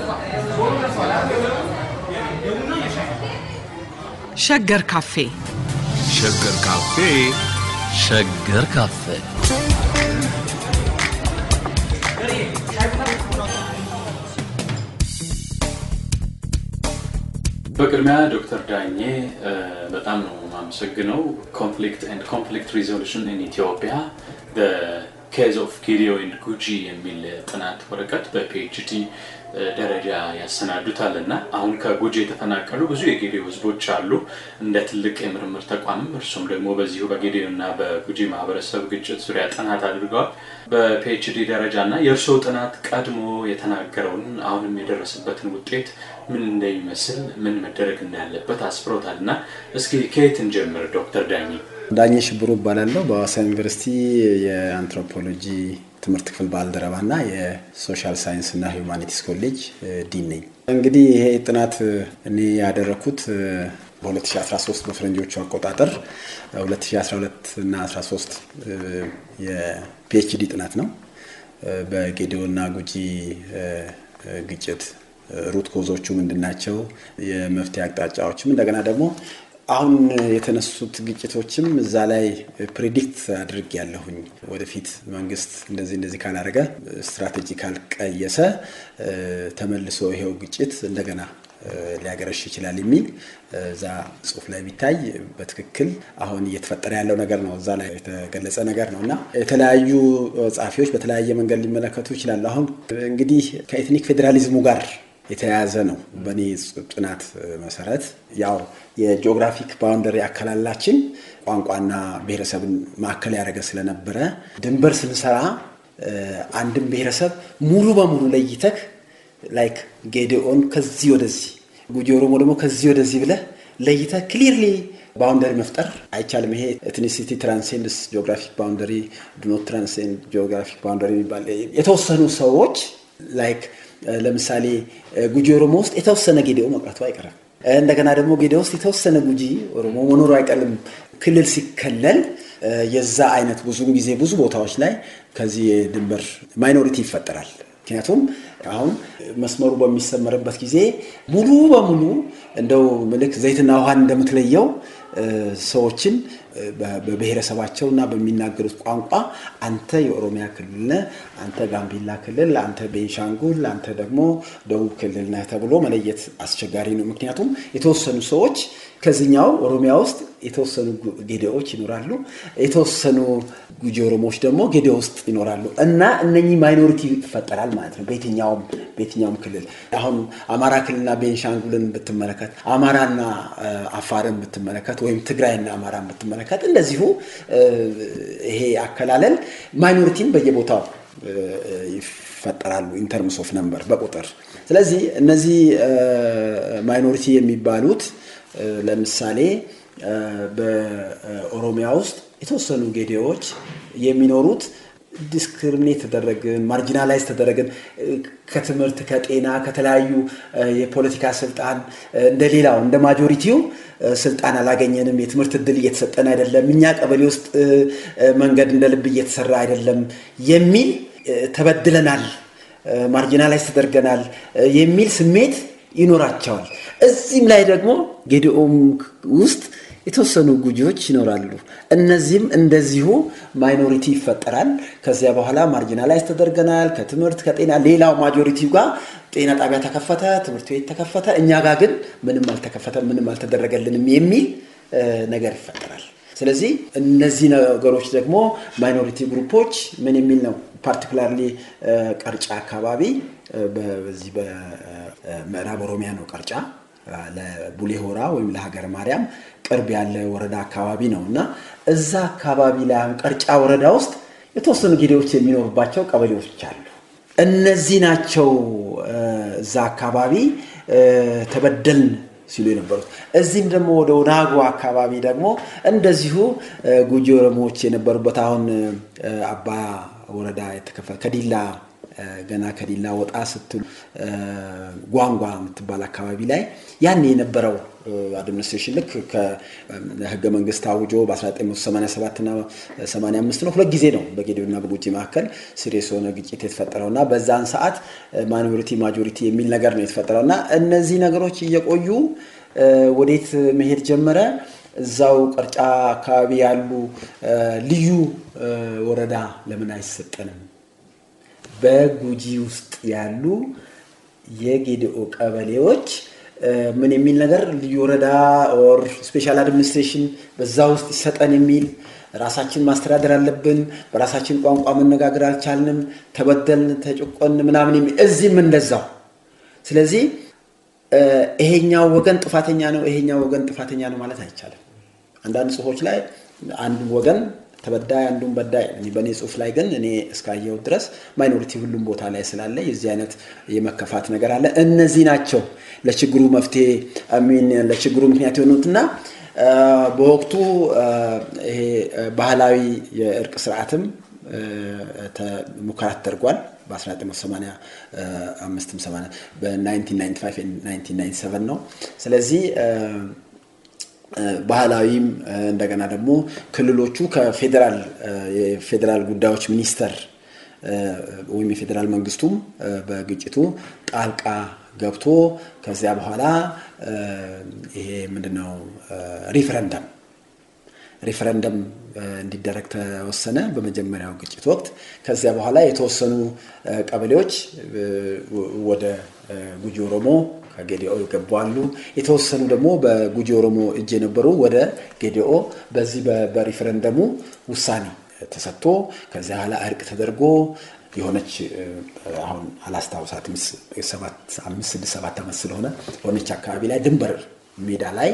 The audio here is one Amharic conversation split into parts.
ሸገር ካፌ ሸገር ካፌ ሸገር ካፌ በቅድሚያ ዶክተር ዳኜ በጣም ነው የማመሰግነው። ኮንፍሊክት ኤንድ ኮንፍሊክት ሪዞሉሽን ኢን ኢትዮጵያ ኬዝ ኦፍ ጌዲዮ ኤንድ ጉጂ የሚል ጥናት ወረቀት በፒኤችዲ ደረጃ ያሰናዱታል እና አሁን ከጉጂ የተፈናቀሉ ብዙ የጌዲዮ ህዝቦች አሉ እንደ ትልቅ የምርምር ተቋምም እርሱም ደግሞ በዚሁ በጌዲዮ እና በጉጂ ማህበረሰብ ግጭት ዙሪያ ጥናት አድርገዋል። በፒኤችዲ ደረጃ እና የእርስዎ ጥናት ቀድሞ የተናገረውን አሁንም የደረሰበትን ውጤት ምን እንደሚመስል ምን መደረግ እንዳለበት አስፍሮታል እና እስኪ ከየት እንጀምር ዶክተር ዳኜ? ዳኜ ሽብሩ እባላለሁ። በሐዋሳ ዩኒቨርሲቲ የአንትሮፖሎጂ ትምህርት ክፍል ባልደረባ እና የሶሻል ሳይንስ እና ሂውማኒቲስ ኮሌጅ ዲን ነኝ። እንግዲህ ይሄ ጥናት እኔ ያደረኩት በ2013 በፈረንጆቹ አቆጣጠር 2012 እና 13 የፒኤችዲ ጥናት ነው። በጌዲዮ እና ጉጂ ግጭት ሩት ኮዞቹ ምንድን ናቸው፣ የመፍትሄ አቅጣጫዎችም እንደገና ደግሞ አሁን የተነሱት ግጭቶችም እዛ ላይ ፕሬዲክት አድርግ ያለሁኝ ወደፊት መንግስት እንደዚህ እንደዚህ ካላደረገ ስትራቴጂ ካልቀየሰ ተመልሶ ይሄው ግጭት እንደገና ሊያገረሽ ይችላል የሚል እዛ ጽሁፍ ላይ ቢታይ በትክክል አሁን እየተፈጠረ ያለው ነገር ነው። እዛ ላይ የተገለጸ ነገር ነው እና የተለያዩ ጸሐፊዎች በተለያየ መንገድ ሊመለከቱ ይችላሉ። አሁን እንግዲህ ከኤትኒክ ፌዴራሊዝሙ ጋር የተያያዘ ነው። በእኔ ጥናት መሰረት ያው የጂኦግራፊክ ባውንደሪ አከላላችን ቋንቋና ብሔረሰብን ማዕከል ያደረገ ስለነበረ ድንበር ስንሰራ አንድም ብሔረሰብ ሙሉ በሙሉ ለይተህ ላይክ ጌዲኦን ከዚህ ወደዚህ ጉጂ ኦሮሞ ደግሞ ከዚህ ወደዚህ ብለህ ለይተህ ክሊርሊ ባውንደሪ መፍጠር አይቻልም። ይሄ ኤትኒሲቲ ትራንሴንድስ ጂኦግራፊክ ባውንደሪ ዱኖት ትራንሴንድ ጂኦግራፊክ ባውንደሪ የሚባል የተወሰኑ ሰዎች ላይክ ለምሳሌ ጉጂ ኦሮሞ ውስጥ የተወሰነ ጌዲኦ መቅረቱ አይቀርም። እንደገና ደግሞ ጌዲኦ ውስጥ የተወሰነ ጉጂ ኦሮሞ መኖሩ አይቀርም። ክልል ሲከለል የዛ አይነት ብዙም ጊዜ ብዙ ቦታዎች ላይ ከዚህ የድንበር ማይኖሪቲ ይፈጠራል። ምክንያቱም አሁን መስመሩ በሚሰመርበት ጊዜ ሙሉ በሙሉ እንደው ምልክ ዘይትና ውሃን እንደምትለየው ሰዎችን በብሔረሰባቸው እና በሚናገሩት ቋንቋ አንተ የኦሮሚያ ክልል ነህ፣ አንተ ጋምቤላ ክልል፣ አንተ ቤንሻንጉል፣ አንተ ደግሞ ደቡብ ክልል ነህ ተብሎ መለየት አስቸጋሪ ነው። ምክንያቱም የተወሰኑ ሰዎች ከዚኛው ኦሮሚያ ውስጥ የተወሰኑ ጌዴዎች ይኖራሉ፣ የተወሰኑ ጉጂ ኦሮሞዎች ደግሞ ጌዴ ውስጥ ይኖራሉ እና እነኚህ ማይኖሪቲ ይፈጠራል ማለት ነው። በየትኛውም በየትኛውም ክልል አሁን አማራ ክልልና ቤንሻንጉልን ብትመለከት፣ አማራና አፋርን ብትመለከት፣ ወይም ትግራይና አማራን ብትመለከት እንደዚሁ ይሄ አከላለል ማይኖሪቲን በየቦታው ይፈጠራሉ ኢንተርምስ ኦፍ ነምበር በቁጥር። ስለዚህ እነዚህ ማይኖሪቲ የሚባሉት ለምሳሌ በኦሮሚያ ውስጥ የተወሰኑ ጌዴዎች የሚኖሩት ዲስክሪሚኔት ተደረግን፣ ማርጂናላይዝ ተደረግን፣ ከትምህርት ከጤና ከተለያዩ የፖለቲካ ስልጣን እንደ ሌላው እንደ ማጆሪቲው ስልጣን አላገኘንም፣ የትምህርት እድል እየተሰጠን አይደለም፣ እኛ ቀበሌ ውስጥ መንገድ እንደ ልብ እየተሰራ አይደለም የሚል ተበድለናል፣ ማርጂናላይዝ ተደርገናል የሚል ስሜት ይኖራቸዋል። እዚህም ላይ ደግሞ ጌዲኦም ውስጥ የተወሰኑ ጉጂዎች ይኖራሉ። እነዚህም እንደዚሁ ማይኖሪቲ ይፈጠራል። ከዚያ በኋላ ማርጂናላይዝ ተደርገናል ከትምህርት ከጤና። ሌላው ማጆሪቲው ጋር ጤና ጣቢያ ተከፈተ፣ ትምህርት ቤት ተከፈተ፣ እኛ ጋር ግን ምንም አልተከፈተም፣ ምንም አልተደረገልንም የሚል ነገር ይፈጠራል። ስለዚህ እነዚህ ነገሮች ደግሞ ማይኖሪቲ ግሩፖች ምን የሚል ነው ፓርቲኩላርሊ ቀርጫ አካባቢ በዚህ በምዕራብ ኦሮሚያ ነው ቀርጫ ለቡሌ ሆራ ወይም ለሀገረ ማርያም ቅርብ ያለ ወረዳ አካባቢ ነው እና እዛ አካባቢ ላይ ቀርጫ ወረዳ ውስጥ የተወሰኑ ጌዴዎች የሚኖሩባቸው ቀበሌዎች አሉ። እነዚህ ናቸው እዛ አካባቢ ተበደልን ሲሉ የነበሩት። እዚህም ደግሞ ወደ ወናጎ አካባቢ ደግሞ እንደዚሁ ጉጂ ኦሮሞዎች የነበሩበት አሁን አባ ወረዳ የተከፈለ ከዲላ ገና ከዲላ ወጣ ስትሉ ጓንጓ የምትባል አካባቢ ላይ ያን የነበረው አድሚኒስትሬሽን ልክ ከህገ መንግስት አውጆ በ1987 እና 85 ነው ሁለት ጊዜ ነው በጌዴዮና በጉጂ መካከል ሲሪየስ የሆነ ግጭት የተፈጠረው እና በዛን ሰዓት ማይኖሪቲ ማጆሪቲ የሚል ነገር ነው የተፈጠረው እና እነዚህ ነገሮች እየቆዩ ወዴት መሄድ ጀመረ? እዛው ቀርጫ አካባቢ ያሉ ልዩ ወረዳ ለምን አይሰጠንም? በጉጂ ውስጥ ያሉ የጌዲኦ ቀበሌዎች ምን የሚል ነገር ልዩ ወረዳ ኦር ስፔሻል አድሚኒስትሬሽን በዛ ውስጥ ይሰጠን የሚል ራሳችን ማስተዳደር አለብን፣ በራሳችን ቋንቋ መነጋገር አልቻልንም፣ ተበደልን፣ ተጨቆን ምናምን የሚል እዚህም እንደዛው። ስለዚህ ይሄኛው ወገን ጥፋተኛ ነው፣ ይሄኛው ወገን ጥፋተኛ ነው ማለት አይቻልም። አንዳንድ ጽሁፎች ላይ አንዱ ወገን ተበዳይ አንዱን በዳይ በእኔ ጽሁፍ ላይ ግን እኔ እስካየው ድረስ ማይኖሪቲ ሁሉም ቦታ ላይ ስላለ የዚህ አይነት የመከፋት ነገር አለ። እነዚህ ናቸው ለችግሩ መፍትሄ ሚን ለችግሩ ምክንያት የሆኑትና በወቅቱ ይሄ ባህላዊ የእርቅ ስርዓትም ሙከራ ተደርጓል። በ1985 በ1995 ነው። ስለዚህ ባህላዊም እንደገና ደግሞ ክልሎቹ ከፌዴራል የፌዴራል ጉዳዮች ሚኒስቴር ወይም የፌዴራል መንግስቱም በግጭቱ ጣልቃ ገብቶ ከዚያ በኋላ ይሄ ምንድነው ሪፈረንደም ሪፈረንደም እንዲደረግ ተወሰነ በመጀመሪያው ግጭት ወቅት። ከዚያ በኋላ የተወሰኑ ቀበሌዎች ወደ ጉጂ ኦሮሞ ከጌዲኦ ይገባሉ። የተወሰኑ ደግሞ በጉጂ ኦሮሞ እጅ የነበሩ ወደ ጌዲኦ በዚህ በሪፈረንደሙ ውሳኔ ተሰጥቶ ከዚያ በኋላ እርቅ ተደርጎ የሆነች አሁን አላስታውሳትም አምስት ስድስት ሰባት ዓመት ስለሆነ የሆነች አካባቢ ላይ ድንበር ሜዳ ላይ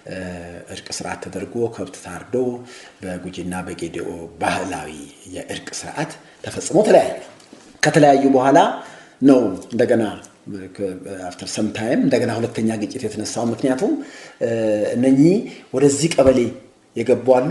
እርቅ ስርዓት ተደርጎ ከብት ታርዶ በጉጂና በጌዲኦ ባህላዊ የእርቅ ስርዓት ተፈጽሞ ተለያዩ። ከተለያዩ በኋላ ነው እንደገና አፍተር ሰም ታይም እንደገና ሁለተኛ ግጭት የተነሳው። ምክንያቱም እነኚህ ወደዚህ ቀበሌ የገቡ አሉ።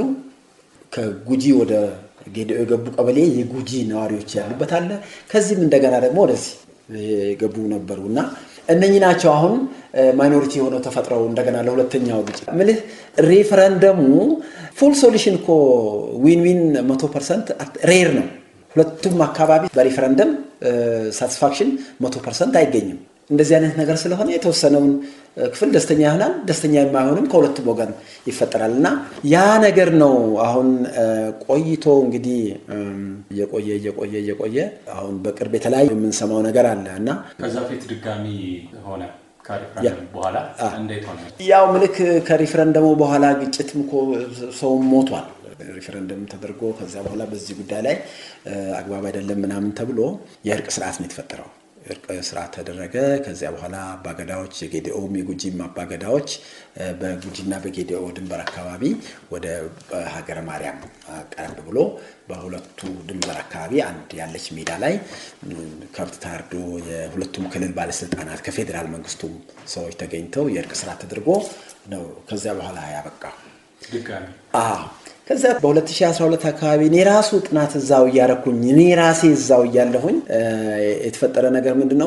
ከጉጂ ወደ ጌዲኦ የገቡ ቀበሌ የጉጂ ነዋሪዎች ያሉበት አለ። ከዚህም እንደገና ደግሞ ወደዚህ የገቡ ነበሩ እና እነኚህ ናቸው አሁን ማይኖሪቲ የሆነው ተፈጥረው እንደገና ለሁለተኛው ግጭት ምልህ ሬፈረንደሙ ፉል ሶሉሽን እኮ ዊን ዊን መቶ ፐርሰንት ሬር ነው። ሁለቱም አካባቢ በሪፈረንደም ሳቲስፋክሽን መቶ ፐርሰንት አይገኝም። እንደዚህ አይነት ነገር ስለሆነ የተወሰነውን ክፍል ደስተኛ ይሆናል፣ ደስተኛ የማይሆንም ከሁለቱም ወገን ይፈጠራል እና ያ ነገር ነው አሁን ቆይቶ እንግዲህ እየቆየ እየቆየ እየቆየ አሁን በቅርብ የተለያዩ የምንሰማው ነገር አለ እና ከዛ ፊት ድጋሚ ሆነ ከሪፍረንደም በኋላ እንዴት ሆነ? ያው ምልክ ከሪፍረንደሙ በኋላ ግጭትም እኮ ሰው ሞቷል። ሪፈረንደም ተደርጎ ከዚያ በኋላ በዚህ ጉዳይ ላይ አግባብ አይደለም ምናምን ተብሎ የእርቅ ስርዓት ነው የተፈጠረው። እርቅ ስርዓት ተደረገ። ከዚያ በኋላ አባገዳዎች የጌዲኦም የጉጂም አባገዳዎች በጉጂና በጌዲኦ ድንበር አካባቢ ወደ ሀገረ ማርያም ቀረብ ብሎ በሁለቱ ድንበር አካባቢ አንድ ያለች ሜዳ ላይ ከብት ታርዶ የሁለቱም ክልል ባለስልጣናት ከፌዴራል መንግስቱም ሰዎች ተገኝተው የእርቅ ስርዓት ተደርጎ ነው ከዚያ በኋላ ያበቃው ድጋሚ ከዛ በ2012 አካባቢ እኔ ራሱ ጥናት እዛው እያረኩኝ እኔ ራሴ እዛው እያለሁኝ የተፈጠረ ነገር ምንድነው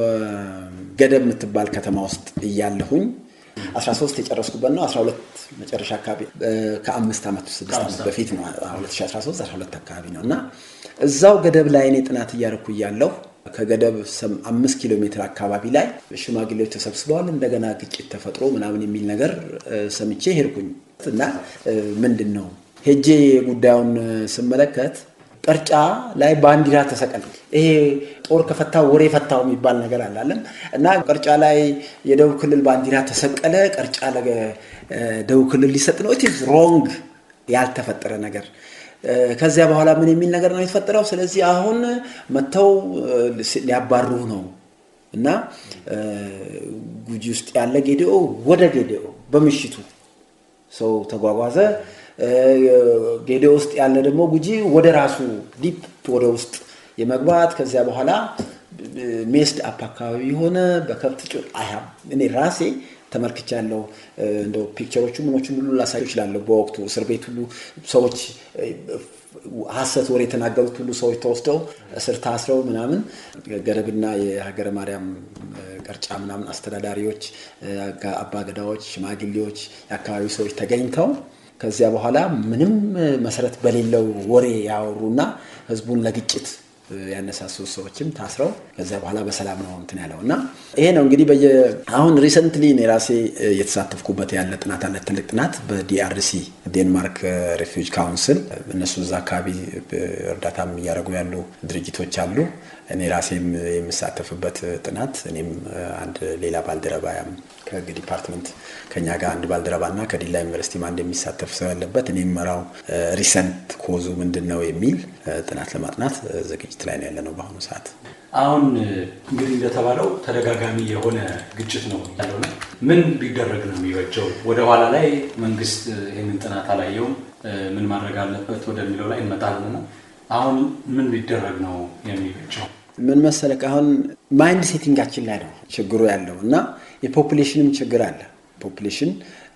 ገደብ የምትባል ከተማ ውስጥ እያለሁኝ 13 የጨረስኩበት ነው 12 መጨረሻ አካባቢ ከአምስት ዓመት ስድስት ዓመት በፊት ነው 2013 12 አካባቢ ነው እና እዛው ገደብ ላይ እኔ ጥናት እያረኩ እያለሁ ከገደብ አምስት ኪሎ ሜትር አካባቢ ላይ ሽማግሌዎች ተሰብስበዋል እንደገና ግጭት ተፈጥሮ ምናምን የሚል ነገር ሰምቼ ሄድኩኝ እና ምንድን ነው ሄጄ ጉዳዩን ስመለከት ቀርጫ ላይ ባንዲራ ተሰቀል። ይሄ ጦር ከፈታው ወሬ ፈታው የሚባል ነገር አላለም እና ቀርጫ ላይ የደቡብ ክልል ባንዲራ ተሰቀለ። ቀርጫ ለደቡብ ክልል ሊሰጥ ነው። ኢት ኢዝ ሮንግ፣ ያልተፈጠረ ነገር። ከዚያ በኋላ ምን የሚል ነገር ነው የተፈጠረው? ስለዚህ አሁን መጥተው ሊያባሩ ነው እና ጉጂ ውስጥ ያለ ጌዲኦ ወደ ጌዲኦ በምሽቱ ሰው ተጓጓዘ። ጌዲኦ ውስጥ ያለ ደግሞ ጉጂ ወደ ራሱ ዲፕ ወደ ውስጥ የመግባት ከዚያ በኋላ ሜስድ አፕ አካባቢ የሆነ በከብት ጭ እኔ ራሴ ተመልክቻለሁ። እንደው ፒክቸሮቹ ምኖቹን ሁሉ ላሳዩ እችላለሁ። በወቅቱ እስር ቤት ሁሉ ሰዎች ሀሰት ወሬ የተናገሩት ሁሉ ሰዎች ተወስደው እስር ታስረው ምናምን ገደብና የሀገረ ማርያም ቀርጫ ምናምን አስተዳዳሪዎች፣ አባገዳዎች፣ ሽማግሌዎች፣ የአካባቢ ሰዎች ተገኝተው ከዚያ በኋላ ምንም መሰረት በሌለው ወሬ ያወሩና ህዝቡን ለግጭት ያነሳሱ ሰዎችም ታስረው ከዚያ በኋላ በሰላም ነው እንትን ያለው እና ይሄ ነው እንግዲህ በየ አሁን ሪሰንትሊ እኔ ራሴ የተሳተፍኩበት ያለ ጥናት አለ። ትልቅ ጥናት በዲአርሲ ዴንማርክ ሬፊውጅ ካውንስል እነሱ እዛ አካባቢ እርዳታም እያደረጉ ያሉ ድርጅቶች አሉ። እኔ ራሴም የምሳተፍበት ጥናት እኔም አንድ ሌላ ባልደረባ ከህግ ዲፓርትመንት ከኛ ጋር አንድ ባልደረባ እና ከዲላ ዩኒቨርሲቲም አንድ የሚሳተፍ ሰው ያለበት እኔ የምመራው ሪሰንት ኮዙ ምንድን ነው የሚል ጥናት ለማጥናት ዝግጅት ላይ ነው ያለ ነው በአሁኑ ሰዓት። አሁን እንግዲህ እንደተባለው ተደጋጋሚ የሆነ ግጭት ነው ያለውና ምን ቢደረግ ነው የሚበጀው? ወደ ኋላ ላይ መንግስት ይህንን ጥናት አላየውም፣ ምን ማድረግ አለበት ወደሚለው ላይ እንመጣለንና አሁን ምን ቢደረግ ነው የሚበጀው? ምን መሰለህ አሁን ማይንድ ሴቲንጋችን ላይ ነው ችግሩ ያለው እና የፖፑሌሽንም ችግር አለ። ፖፑሌሽን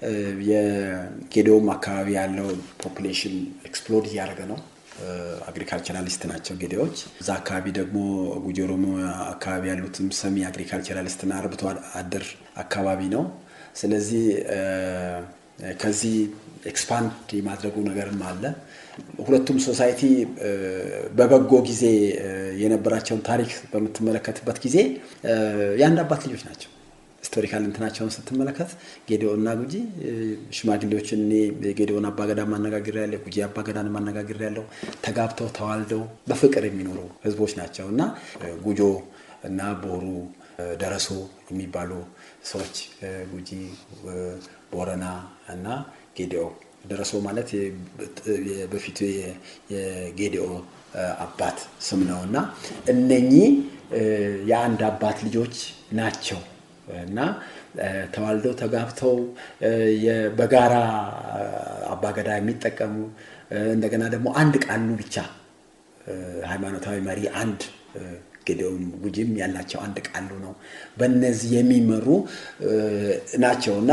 የጌዴኦም አካባቢ ያለው ፖፑሌሽን ኤክስፕሎድ እያደረገ ነው። አግሪካልቸራሊስት ናቸው ጌዴዎች። እዛ አካባቢ ደግሞ ጉጂ ኦሮሞ አካባቢ ያሉትም ሰሚ አግሪካልቸራሊስትና አርብቶ አደር አካባቢ ነው። ስለዚህ ከዚህ ኤክስፓንድ የማድረጉ ነገርም አለ። ሁለቱም ሶሳይቲ በበጎ ጊዜ የነበራቸውን ታሪክ በምትመለከትበት ጊዜ የአንድ አባት ልጆች ናቸው። ሂስቶሪካል እንትናቸውን ስትመለከት ጌዴኦ እና ጉጂ ሽማግሌዎችን እኔ የጌዴኦን አባገዳ ማነጋገር ያለ ጉጂ አባገዳን ማነጋገር ያለው ተጋብተው ተዋልደው በፍቅር የሚኖሩ ህዝቦች ናቸው እና ጉጆ እና ቦሩ ደረሶ የሚባሉ ሰዎች ጉጂ፣ ቦረና እና ጌዴኦ ደረሶ ማለት በፊቱ የጌዴኦ አባት ስም ነው እና እነኚህ የአንድ አባት ልጆች ናቸው እና ተዋልደው ተጋብተው በጋራ አባገዳ የሚጠቀሙ እንደገና ደግሞ አንድ ቃሉ ብቻ ሃይማኖታዊ መሪ አንድ ጌዴኦም ጉጂም ያላቸው አንድ ቃሉ ነው። በእነዚህ የሚመሩ ናቸው እና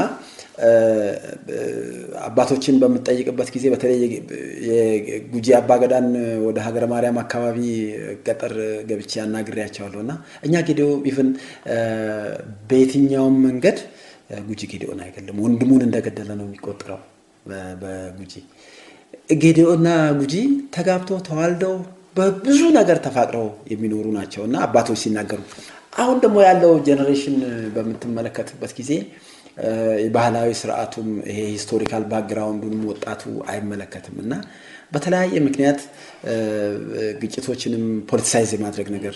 አባቶችን በምጠይቅበት ጊዜ በተለይ የጉጂ አባገዳን ወደ ሀገረ ማርያም አካባቢ ገጠር ገብቼ አናግሬያቸዋለሁ እና እኛ ጌዴኦ ኢቭን በየትኛውም መንገድ ጉጂ ጌዴኦን አይገለም፣ ወንድሙን እንደገደለ ነው የሚቆጠረው። በጉጂ ጌዴኦና ጉጂ ተጋብተው ተዋልደው በብዙ ነገር ተፋቅረው የሚኖሩ ናቸው እና አባቶች ሲናገሩ አሁን ደግሞ ያለው ጄኔሬሽን በምትመለከትበት ጊዜ የባህላዊ ስርዓቱም ይሄ ሂስቶሪካል ባክግራውንዱንም ወጣቱ አይመለከትም እና በተለያየ ምክንያት ግጭቶችንም ፖለቲሳይዝ የማድረግ ነገር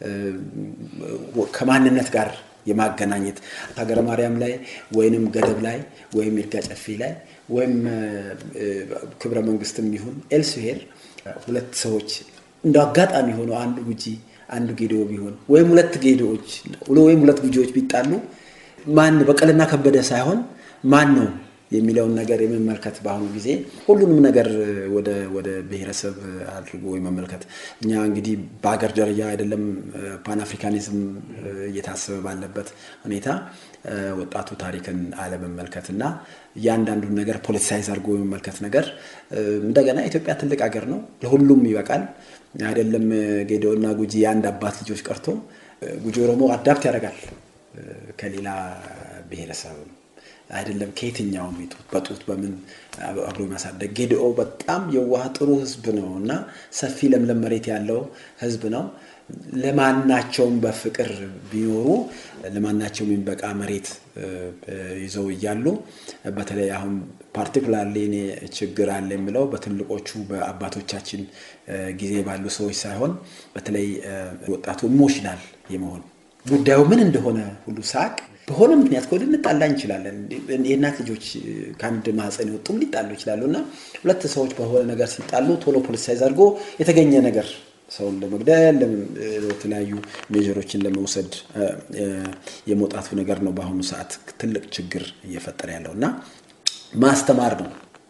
ከማንነት ጋር የማገናኘት ሀገረ ማርያም ላይ ወይንም ገደብ ላይ ወይም ይርጋ ጨፌ ላይ ወይም ክብረ መንግስትም ይሁን ኤልስሄር ሁለት ሰዎች እንደ አጋጣሚ ሆነው አንዱ ጉጂ አንዱ ጌዴኦ ቢሆን ወይም ሁለት ጌዴዎች ወይም ሁለት ጉጂዎች ቢጣሉ ማን በቀልና ከበደ ሳይሆን ማን ነው የሚለውን ነገር የመመልከት በአሁኑ ጊዜ ሁሉንም ነገር ወደ ብሔረሰብ አድርጎ የመመልከት እኛ እንግዲህ በሀገር ደረጃ አይደለም ፓን አፍሪካኒዝም እየታሰበ ባለበት ሁኔታ ወጣቱ ታሪክን አለመመልከት እና እያንዳንዱን ነገር ፖለቲሳይዝ አድርጎ የመመልከት ነገር እንደገና ኢትዮጵያ ትልቅ ሀገር ነው፣ ለሁሉም ይበቃል። አይደለም ጌዴኦ እና ጉጂ የአንድ አባት ልጆች ቀርቶ ጉጂ ኦሮሞ አዳፕት ያደርጋል ከሌላ ብሔረሰብ አይደለም ከየትኛውም በጡት በምን አብሮ ማሳደግ። ጌዴኦ በጣም የዋህ ጥሩ ህዝብ ነው እና ሰፊ ለምለም መሬት ያለው ህዝብ ነው። ለማናቸውም በፍቅር ቢኖሩ ለማናቸውም የሚበቃ መሬት ይዘው እያሉ በተለይ አሁን ፓርቲኩላርሊ እኔ ችግር አለ የምለው በትልቆቹ በአባቶቻችን ጊዜ ባሉ ሰዎች ሳይሆን በተለይ ወጣቱ ኢሞሽናል የመሆን ጉዳዩ ምን እንደሆነ ሁሉ ሳቅ በሆነ ምክንያት ከወደ ልንጣላ እንችላለን። የእናት ልጆች ከአንድ ማህፀን የወጡም ሊጣሉ ይችላሉ እና ሁለት ሰዎች በሆነ ነገር ሲጣሉ ቶሎ ፖለቲሳይዝ አድርጎ የተገኘ ነገር ሰውን ለመግደል የተለያዩ ሜጀሮችን ለመውሰድ የመውጣቱ ነገር ነው በአሁኑ ሰዓት ትልቅ ችግር እየፈጠረ ያለው እና ማስተማር ነው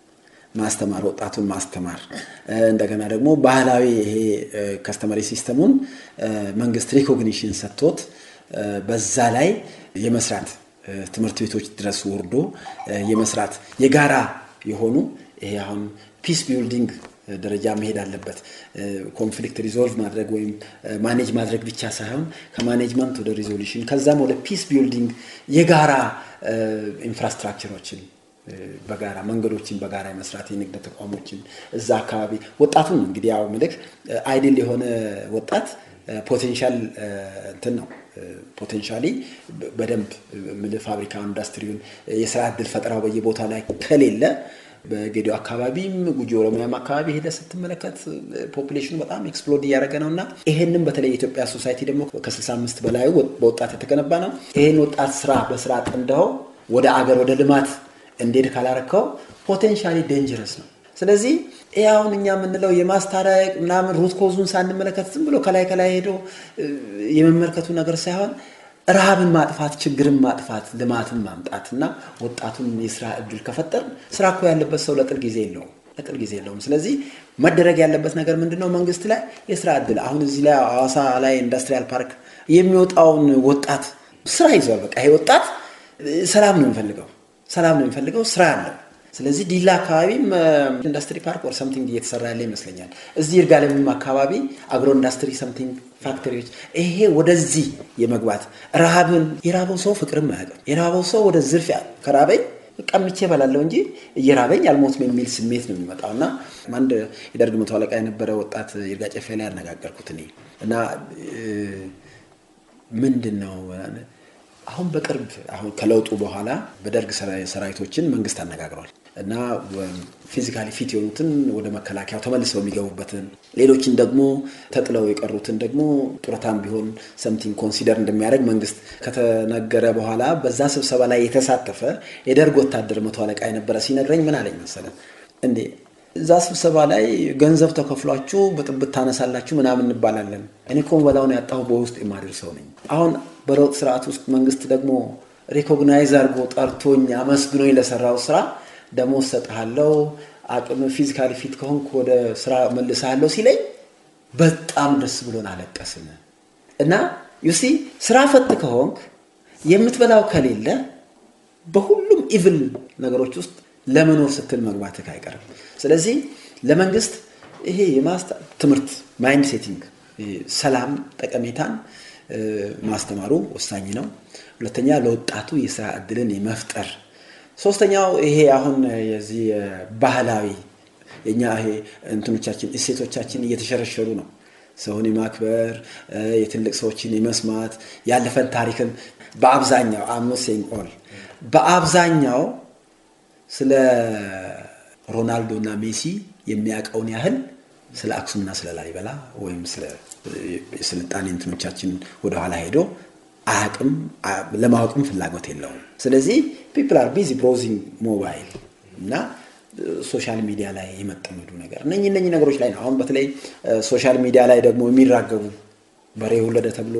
ማስተማር ወጣቱን ማስተማር እንደገና ደግሞ ባህላዊ ይሄ ከስተመሪ ሲስተሙን መንግስት ሪኮግኒሽን ሰጥቶት በዛ ላይ የመስራት ትምህርት ቤቶች ድረስ ወርዶ የመስራት የጋራ የሆኑ ይሄ አሁን ፒስ ቢልዲንግ ደረጃ መሄድ አለበት። ኮንፍሊክት ሪዞልቭ ማድረግ ወይም ማኔጅ ማድረግ ብቻ ሳይሆን ከማኔጅመንት ወደ ሪዞሉሽን ከዛም ወደ ፒስ ቢልዲንግ የጋራ ኢንፍራስትራክቸሮችን በጋራ መንገዶችን በጋራ የመስራት የንግድ ተቋሞችን እዛ አካባቢ ወጣቱን እንግዲህ ያው ምልክ አይድል የሆነ ወጣት ፖቴንሻል እንትን ነው ፖቴንሻሊ በደንብ ምልህ ፋብሪካ ኢንዱስትሪውን የስራ እድል ፈጠራው በየቦታ ላይ ከሌለ በጌዲዮ አካባቢም ጉጂ ኦሮሚያም አካባቢ ሄደ ስትመለከት ፖፑሌሽኑ በጣም ኤክስፕሎድ እያደረገ ነው እና ይሄንም በተለይ የኢትዮጵያ ሶሳይቲ ደግሞ ከ65 በላዩ በወጣት የተገነባ ነው። ይሄን ወጣት ስራ በስራ አጥንደው ወደ አገር ወደ ልማት እንዴት ካላረከው ፖቴንሻሊ ዴንጀረስ ነው። ስለዚህ ይህ አሁን እኛ የምንለው የማስታረቅ ምናምን ሩት ኮዙን ሳንመለከት ዝም ብሎ ከላይ ከላይ ሄዶ የመመልከቱ ነገር ሳይሆን ረሃብን ማጥፋት፣ ችግርን ማጥፋት፣ ልማትን ማምጣት እና ወጣቱን የስራ እድል ከፈጠር ስራ እኮ ያለበት ሰው ለጥል ጊዜ የለውም ለጥል ጊዜ የለውም። ስለዚህ መደረግ ያለበት ነገር ምንድን ነው? መንግስት ላይ የስራ እድል አሁን እዚህ ላይ ሐዋሳ ላይ ኢንዱስትሪያል ፓርክ የሚወጣውን ወጣት ስራ ይዟል። በቃ ይሄ ወጣት ሰላም ነው የሚፈልገው፣ ሰላም ነው የሚፈልገው፣ ስራ አለው። ስለዚህ ዲላ አካባቢም ኢንዱስትሪ ፓርክ ወር ሰምቲንግ እየተሰራ ያለ ይመስለኛል። እዚህ ይርጋለምም አካባቢ አግሮ ኢንዱስትሪ ሰምቲንግ ፋክተሪዎች ይሄ ወደዚህ የመግባት ረሃብን የራበው ሰው ፍቅርም አያውቅም። የራበው ሰው ወደ ዝርፊያ ከራበኝ ቀምቼ እበላለሁ እንጂ እየራበኝ አልሞትም የሚል ስሜት ነው የሚመጣው እና አንድ የደርግ መቶ አለቃ የነበረ ወጣት ይርጋ ጨፌ ላይ ያነጋገርኩት እኔ እና ምንድን ነው አሁን በቅርብ አሁን ከለውጡ በኋላ በደርግ ሰራዊቶችን መንግስት አነጋግሯል እና ፊዚካሊ ፊት የሆኑትን ወደ መከላከያው ተመልሰው የሚገቡበትን ሌሎችን ደግሞ ተጥለው የቀሩትን ደግሞ ጡረታም ቢሆን ሰምቲንግ ኮንሲደር እንደሚያደርግ መንግስት ከተነገረ በኋላ በዛ ስብሰባ ላይ የተሳተፈ የደርግ ወታደር መቶ አለቃ የነበረ ሲነግረኝ ምን አለኝ መሰለን እንዴ እዛ ስብሰባ ላይ ገንዘብ ተከፍሏችሁ ብጥብጥ ታነሳላችሁ ምናምን እንባላለን። እኔ እኮ በላውን ያጣሁ በውስጥ የማድር ሰው ነኝ። አሁን በለውጥ ስርዓት ውስጥ መንግስት ደግሞ ሪኮግናይዝ አድርጎ ጠርቶኝ አመስግኖኝ ለሰራው ስራ ደሞዝ ሰጥሃለው፣ አቅም ፊዚካሊ ፊት ከሆንክ ወደ ስራ መልስሃለሁ ሲለኝ በጣም ደስ ብሎን አለቀስን እና ዩሲ ስራ ፈት ከሆንክ የምትበላው ከሌለ በሁሉም ኢቭል ነገሮች ውስጥ ለመኖር ስትል መግባትህ አይቀርም። ስለዚህ ለመንግስት ይሄ የማስታ ትምህርት ማይንድ ሴቲንግ ሰላም ጠቀሜታን ማስተማሩ ወሳኝ ነው። ሁለተኛ ለወጣቱ የስራ እድልን የመፍጠር ሶስተኛው ይሄ አሁን የዚህ ባህላዊ የኛ ይሄ እንትኖቻችን እሴቶቻችን እየተሸረሸሩ ነው። ሰውን የማክበር የትልቅ ሰዎችን የመስማት ያለፈን ታሪክን በአብዛኛው አምኖሴን ኦል በአብዛኛው ስለ ሮናልዶ እና ሜሲ የሚያውቀውን ያህል ስለ አክሱምና ስለ ላሊበላ ወይም ስለ የስልጣኔ እንትኖቻችን ወደኋላ ሄዶ አያውቅም፣ ለማወቅም ፍላጎት የለውም። ስለዚህ ፒፕል አር ቢዚ ብሮዚንግ ሞባይል እና ሶሻል ሚዲያ ላይ የመጠመዱ ነገር እነኚህ እነኚህ ነገሮች ላይ ነው። አሁን በተለይ ሶሻል ሚዲያ ላይ ደግሞ የሚራገቡ በሬ ወለደ ተብሎ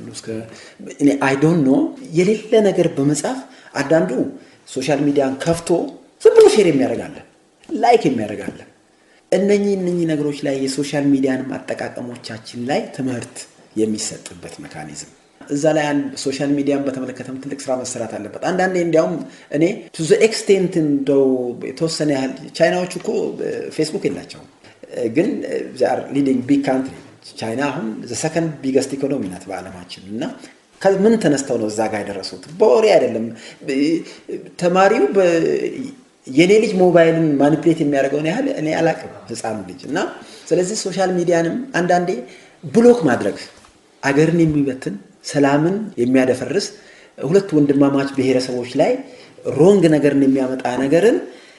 እኔ አይ ዶንት ኖ የሌለ ነገር በመጻፍ አንዳንዱ ሶሻል ሚዲያን ከፍቶ ዝም ብሎ ሼር የሚያደርጋለን ላይክ የሚያደርጋለን። እነኚህ እነኚህ ነገሮች ላይ የሶሻል ሚዲያን አጠቃቀሞቻችን ላይ ትምህርት የሚሰጥበት ሜካኒዝም እዛ ላይ አንድ ሶሻል ሚዲያን በተመለከተም ትልቅ ስራ መሰራት አለበት። አንዳንዴ እንዲያውም እኔ ቱ ዘ ኤክስቴንት እንደው የተወሰነ ያህል ቻይናዎች እኮ ፌስቡክ የላቸውም፣ ግን ሊዲንግ ቢግ ካንትሪ ቻይና አሁን ሰከንድ ቢገስት ኢኮኖሚ ናት በዓለማችን እና ምን ተነስተው ነው እዛ ጋር የደረሱት? በወሬ አይደለም። ተማሪው የኔ ልጅ ሞባይልን ማኒፕሌት የሚያደርገውን ያህል እኔ አላቅም ህፃኑ ልጅ እና ስለዚህ ሶሻል ሚዲያንም አንዳንዴ ብሎክ ማድረግ አገርን የሚበትን ሰላምን የሚያደፈርስ ሁለት ወንድማማች ብሔረሰቦች ላይ ሮንግ ነገርን የሚያመጣ ነገርን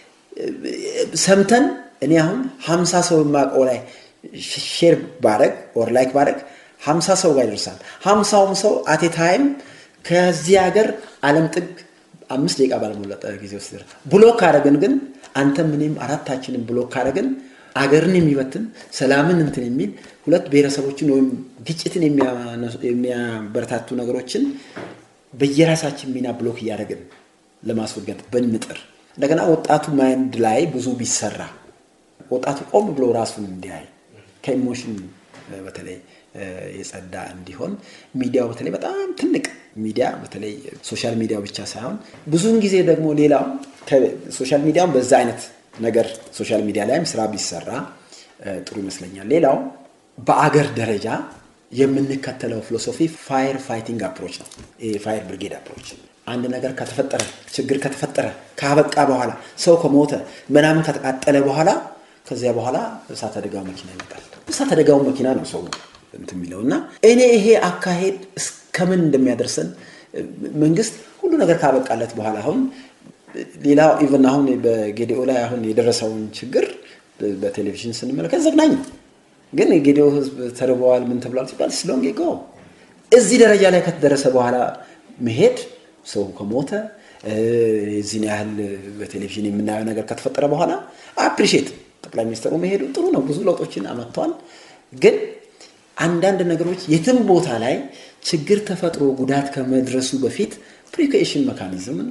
ሰምተን እኔ አሁን ሀምሳ ሰው የማውቀው ላይ ሼር ባረግ ኦር ላይክ ባረግ ሀምሳ ሰው ጋር ይደርሳል። ሀምሳውም ሰው አቴ ታይም ከዚህ ሀገር ዓለም ጥግ አምስት ደቂቃ ባልሞለጠ ጊዜ ውስጥ ብሎክ ካረግን ግን አንተም እኔም አራታችንን ብሎክ ካረግን አገርን የሚበትን ሰላምን እንትን የሚል ሁለት ብሔረሰቦችን ወይም ግጭትን የሚያበረታቱ ነገሮችን በየራሳችን ሚና ብሎክ እያደረግን ለማስወገድ ብንጥር እንደገና ወጣቱ ማይንድ ላይ ብዙ ቢሰራ ወጣቱ ቆም ብሎ ራሱን እንዲያይ ከኢሞሽን በተለይ የጸዳ እንዲሆን ሚዲያው በተለይ በጣም ትልቅ ሚዲያ በተለይ ሶሻል ሚዲያው ብቻ ሳይሆን ብዙውን ጊዜ ደግሞ ሌላው ሶሻል ሚዲያውን በዛ አይነት ነገር ሶሻል ሚዲያ ላይም ስራ ቢሰራ ጥሩ ይመስለኛል። ሌላው በአገር ደረጃ የምንከተለው ፊሎሶፊ ፋየር ፋይቲንግ አፕሮች ነው። ፋየር ብሪጌድ አፕሮች አንድ ነገር ከተፈጠረ ችግር ከተፈጠረ ካበቃ በኋላ ሰው ከሞተ ምናምን ከተቃጠለ በኋላ ከዚያ በኋላ እሳት አደጋው መኪና ይመጣል። እሳት አደጋው መኪና ነው ሰው እንትን የሚለው እና እኔ ይሄ አካሄድ እስከምን እንደሚያደርሰን መንግስት ሁሉ ነገር ካበቃለት በኋላ አሁን ሌላ ኢቨን አሁን በጌዲኦ ላይ አሁን የደረሰውን ችግር በቴሌቪዥን ስንመለከት ዘግናኝ ነው። ግን የጌዲኦ ህዝብ ተርበዋል ምን ተብሏል ሲባል ስሎንግ ጎ እዚህ ደረጃ ላይ ከተደረሰ በኋላ መሄድ ሰው ከሞተ የዚህን ያህል በቴሌቪዥን የምናየው ነገር ከተፈጠረ በኋላ አፕሪሼት ጠቅላይ ሚኒስትሩ መሄዱ ጥሩ ነው። ብዙ ለውጦችን አመጥተዋል። ግን አንዳንድ ነገሮች የትም ቦታ ላይ ችግር ተፈጥሮ ጉዳት ከመድረሱ በፊት ፕሪኮሽን መካኒዝምን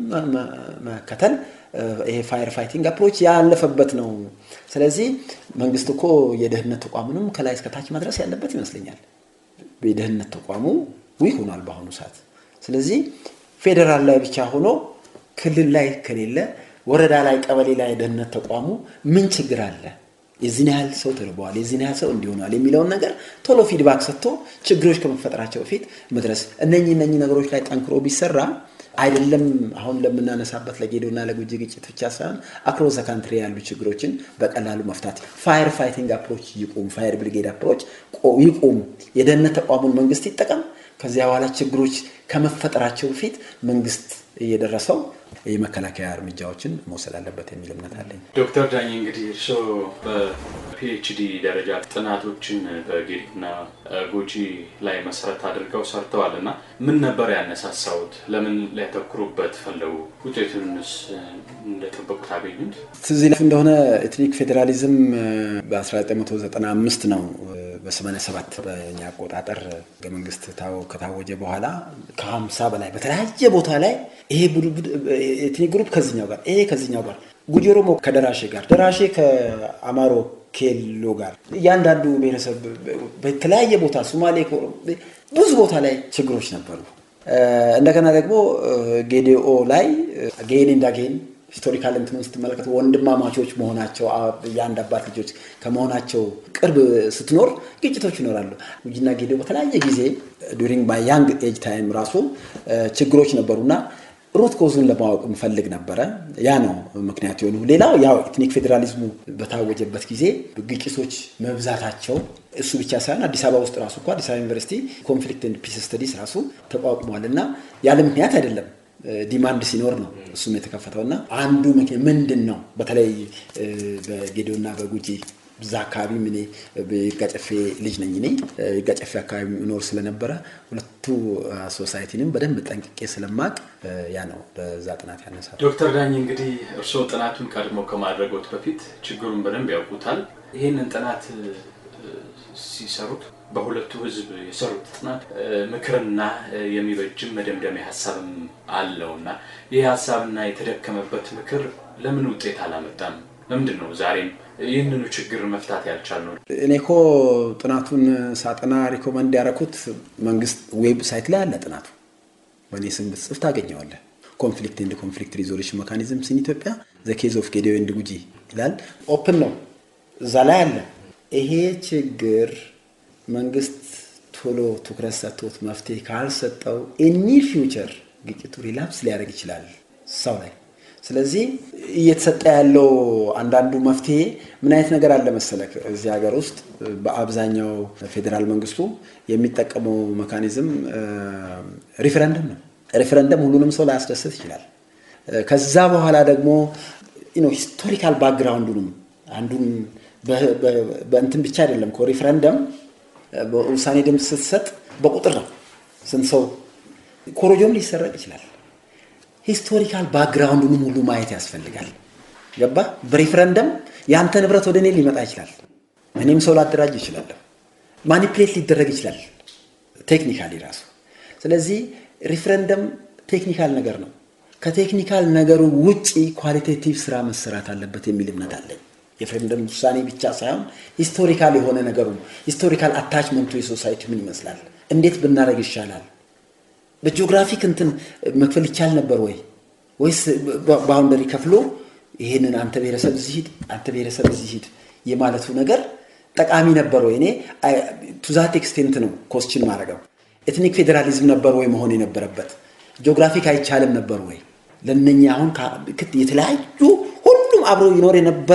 መከተል ይሄ ፋየር ፋይቲንግ አፕሮች ያለፈበት ነው። ስለዚህ መንግስት እኮ የደህንነት ተቋሙንም ከላይ እስከታች ማድረስ ያለበት ይመስለኛል። የደህንነት ተቋሙ ዊክ ሆኗል በአሁኑ ሰዓት። ስለዚህ ፌዴራል ላይ ብቻ ሆኖ ክልል ላይ ከሌለ ወረዳ ላይ፣ ቀበሌ ላይ የደህንነት ተቋሙ ምን ችግር አለ፣ የዚህን ያህል ሰው ተርበዋል፣ የዚህን ያህል ሰው እንዲሆኗል የሚለውን ነገር ቶሎ ፊድባክ ሰጥቶ ችግሮች ከመፈጠራቸው በፊት መድረስ እነኚህ እነኚህ ነገሮች ላይ ጠንክሮ ቢሰራ አይደለም አሁን ለምናነሳበት ለጌዶና ለጉጂ ግጭት ብቻ ሳይሆን አክሮስ ዘ ካንትሪ ያሉ ችግሮችን በቀላሉ መፍታት። ፋየር ፋይቲንግ አፕሮች ይቁም፣ ፋየር ብሪጌድ አፕሮች ይቁም። የደህንነት ተቋሙን መንግስት ይጠቀም። ከዚያ በኋላ ችግሮች ከመፈጠራቸው በፊት መንግስት እየደረሰው የመከላከያ እርምጃዎችን መውሰድ አለበት የሚል እምነት አለኝ። ዶክተር ዳኝ እንግዲህ እርስዎ በፒኤችዲ ደረጃ ጥናቶችን በጌዲኦና ጉጂ ላይ መሰረት አድርገው ሰርተዋል እና ምን ነበር ያነሳሳውት? ለምን ሊያተኩሩበት ፈለጉ? ውጤቱንስ እንደጠበቁት አገኙት? ትዝ ይላችሁ እንደሆነ ኤትኒክ ፌዴራሊዝም በ1995 ነው በ87 በእኛ አቆጣጠር ህገ መንግስት ከታወጀ በኋላ ከ50 በላይ በተለያየ ቦታ ላይ ይሄ ኤትኒክ ግሩፕ ከዚኛው ጋር ይሄ ከዚኛው ጋር ጉጂ ኦሮሞ ከደራሼ ጋር ደራሼ ከአማሮ ኬሎ ጋር እያንዳንዱ ብሔረሰብ በተለያየ ቦታ ሶማሌ ብዙ ቦታ ላይ ችግሮች ነበሩ። እንደገና ደግሞ ጌዲኦ ላይ ጌን እንዳጌን ሂስቶሪካል እንትኑን ስትመለከት ወንድማማቾች መሆናቸው የአንድ አባት ልጆች ከመሆናቸው ቅርብ ስትኖር ግጭቶች ይኖራሉ። ጉጂና ጌዲኦ በተለያየ ጊዜ ዱሪንግ ማይ ያንግ ኤጅ ታይም ራሱ ችግሮች ነበሩና ሩት ኮዙን ለማወቅ እንፈልግ ነበረ። ያ ነው ምክንያት የሆኑ። ሌላው ያው ኤትኒክ ፌዴራሊዝሙ በታወጀበት ጊዜ ግጭቶች መብዛታቸው እሱ ብቻ ሳይሆን አዲስ አበባ ውስጥ ራሱ እኮ አዲስ አበባ ዩኒቨርሲቲ ኮንፍሊክት ኤንድ ፒስ ስተዲስ ራሱ ተቋቁሟል እና ያለ ምክንያት አይደለም ዲማንድ ሲኖር ነው እሱም የተከፈተው እና አንዱ ምክንያት ምንድን ነው? በተለይ በጌዲኦና በጉጂ እዛ አካባቢ እኔ የጋጨፌ ልጅ ነኝ። እኔ የጋጨፌ አካባቢ እኖር ስለነበረ ሁለቱ ሶሳይቲንም በደንብ ጠንቅቄ ስለማቅ ያ ነው በዛ ጥናት ያነሳል። ዶክተር ዳኝ እንግዲህ እርስዎ ጥናቱን ቀድሞ ከማድረጎት በፊት ችግሩን በደንብ ያውቁታል። ይህንን ጥናት ሲሰሩት በሁለቱ ህዝብ የሰሩት ጥናት ምክርና የሚበጅም መደምደሚያ ሀሳብም አለው እና ይህ ሀሳብና የተደከመበት ምክር ለምን ውጤት አላመጣም? ለምንድን ነው ዛሬም ይህንኑ ችግር መፍታት ያልቻልነው? እኔ እኮ ጥናቱን ሳጠና ሪኮመንድ ያደረኩት መንግስት ዌብሳይት ላይ አለ ጥናቱ። በእኔ ስም ብትጽፍ ታገኘዋለህ። ኮንፍሊክት ኤንድ ኮንፍሊክት ሪዞሉሽን ሜካኒዝምስ ኢን ኢትዮጵያ ዘ ኬዝ ኦፍ ጌዲኦ ኤንድ ጉጂ ይላል። ኦፕን ነው፣ እዛ ላይ አለ። ይሄ ችግር መንግስት ቶሎ ትኩረት ሰጥቶት መፍትሄ ካልሰጠው ኤኒ ፊውቸር ግጭቱ ሪላፕስ ሊያደርግ ይችላል ሰው ላይ። ስለዚህ እየተሰጠ ያለው አንዳንዱ መፍትሄ ምን አይነት ነገር አለ መሰለህ፣ እዚህ ሀገር ውስጥ በአብዛኛው ፌዴራል መንግስቱ የሚጠቀመው መካኒዝም ሪፈረንደም ነው። ሪፈረንደም ሁሉንም ሰው ላያስደስት ይችላል። ከዛ በኋላ ደግሞ ሂስቶሪካል ባክግራውንዱንም አንዱን በእንትን ብቻ አይደለም እኮ ሪፈረንደም ውሳኔ ድምፅ ስትሰጥ በቁጥር ነው። ስንት ሰው ኮሮጆም ሊሰረቅ ይችላል። ሂስቶሪካል ባክግራውንዱንም ሁሉ ማየት ያስፈልጋል። ገባ? በሪፍረንደም የአንተ ንብረት ወደ እኔ ሊመጣ ይችላል። እኔም ሰው ላደራጅ ይችላለሁ። ማኒፕሌት ሊደረግ ይችላል ቴክኒካሊ ራሱ። ስለዚህ ሪፍረንደም ቴክኒካል ነገር ነው። ከቴክኒካል ነገሩ ውጪ ኳሊቴቲቭ ስራ መሰራት አለበት የሚል እምነት አለኝ። የፍሬምደም ውሳኔ ብቻ ሳይሆን ሂስቶሪካል የሆነ ነገሩ ሂስቶሪካል አታችመንቱ የሶሳይቲ ምን ይመስላል፣ እንዴት ብናደረግ ይሻላል፣ በጂኦግራፊክ እንትን መክፈል ይቻል ነበር ወይ ወይስ ባውንደሪ ከፍሎ ይሄንን አንተ ብሔረሰብ እዚህ ሂድ፣ አንተ ብሔረሰብ እዚህ ሂድ የማለቱ ነገር ጠቃሚ ነበር ወይ? እኔ ቱዛት ኤክስቴንት ነው ኮስችን ማድረገው። ኤትኒክ ፌዴራሊዝም ነበር ወይ መሆን የነበረበት? ጂኦግራፊክ አይቻልም ነበር ወይ? ለነኛ አሁን የተለያዩ ሁሉም አብሮ ይኖር የነበረ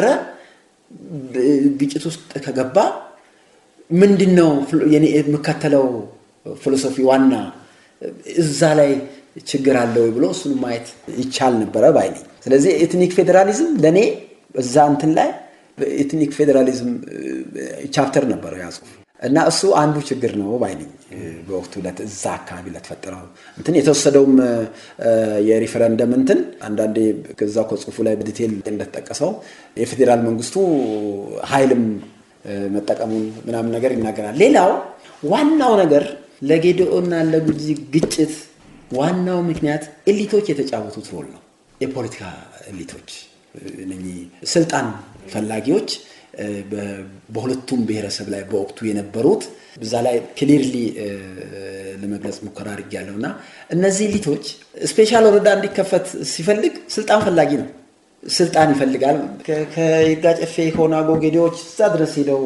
ግጭት ውስጥ ከገባ ምንድን ነው የምከተለው ፊሎሶፊ ዋና እዛ ላይ ችግር አለ ወይ ብሎ እሱን ማየት ይቻል ነበረ ባይ ነኝ። ስለዚህ ኤትኒክ ፌዴራሊዝም ለእኔ እዛ እንትን ላይ ኤትኒክ ፌዴራሊዝም ቻፕተር ነበረው ያ ጽሁፍ እና እሱ አንዱ ችግር ነው ባይ ነኝ። በወቅቱ እዛ አካባቢ ለተፈጠረው እንትን የተወሰደውም የሪፈረንደም እንትን አንዳንዴ ከዛ ከጽሁፉ ላይ በዲቴል እንደተጠቀሰው የፌዴራል መንግስቱ ኃይልም መጠቀሙን ምናምን ነገር ይናገራል። ሌላው ዋናው ነገር ለጌዲኦና ለጉጂ ግጭት ዋናው ምክንያት ኤሊቶች የተጫወቱት ሮል ነው። የፖለቲካ ኤሊቶች እነኚህ ስልጣን ፈላጊዎች በሁለቱም ብሔረሰብ ላይ በወቅቱ የነበሩት እዛ ላይ ክሊርሊ ለመግለጽ ሙከራ አድርጌያለሁ እና እነዚህ ኤሊቶች ስፔሻል ወረዳ እንዲከፈት ሲፈልግ ስልጣን ፈላጊ ነው። ስልጣን ይፈልጋል። ከይርጋ ጨፌ ከኦነግ ጌዴዎች እዛ ድረስ ሄደው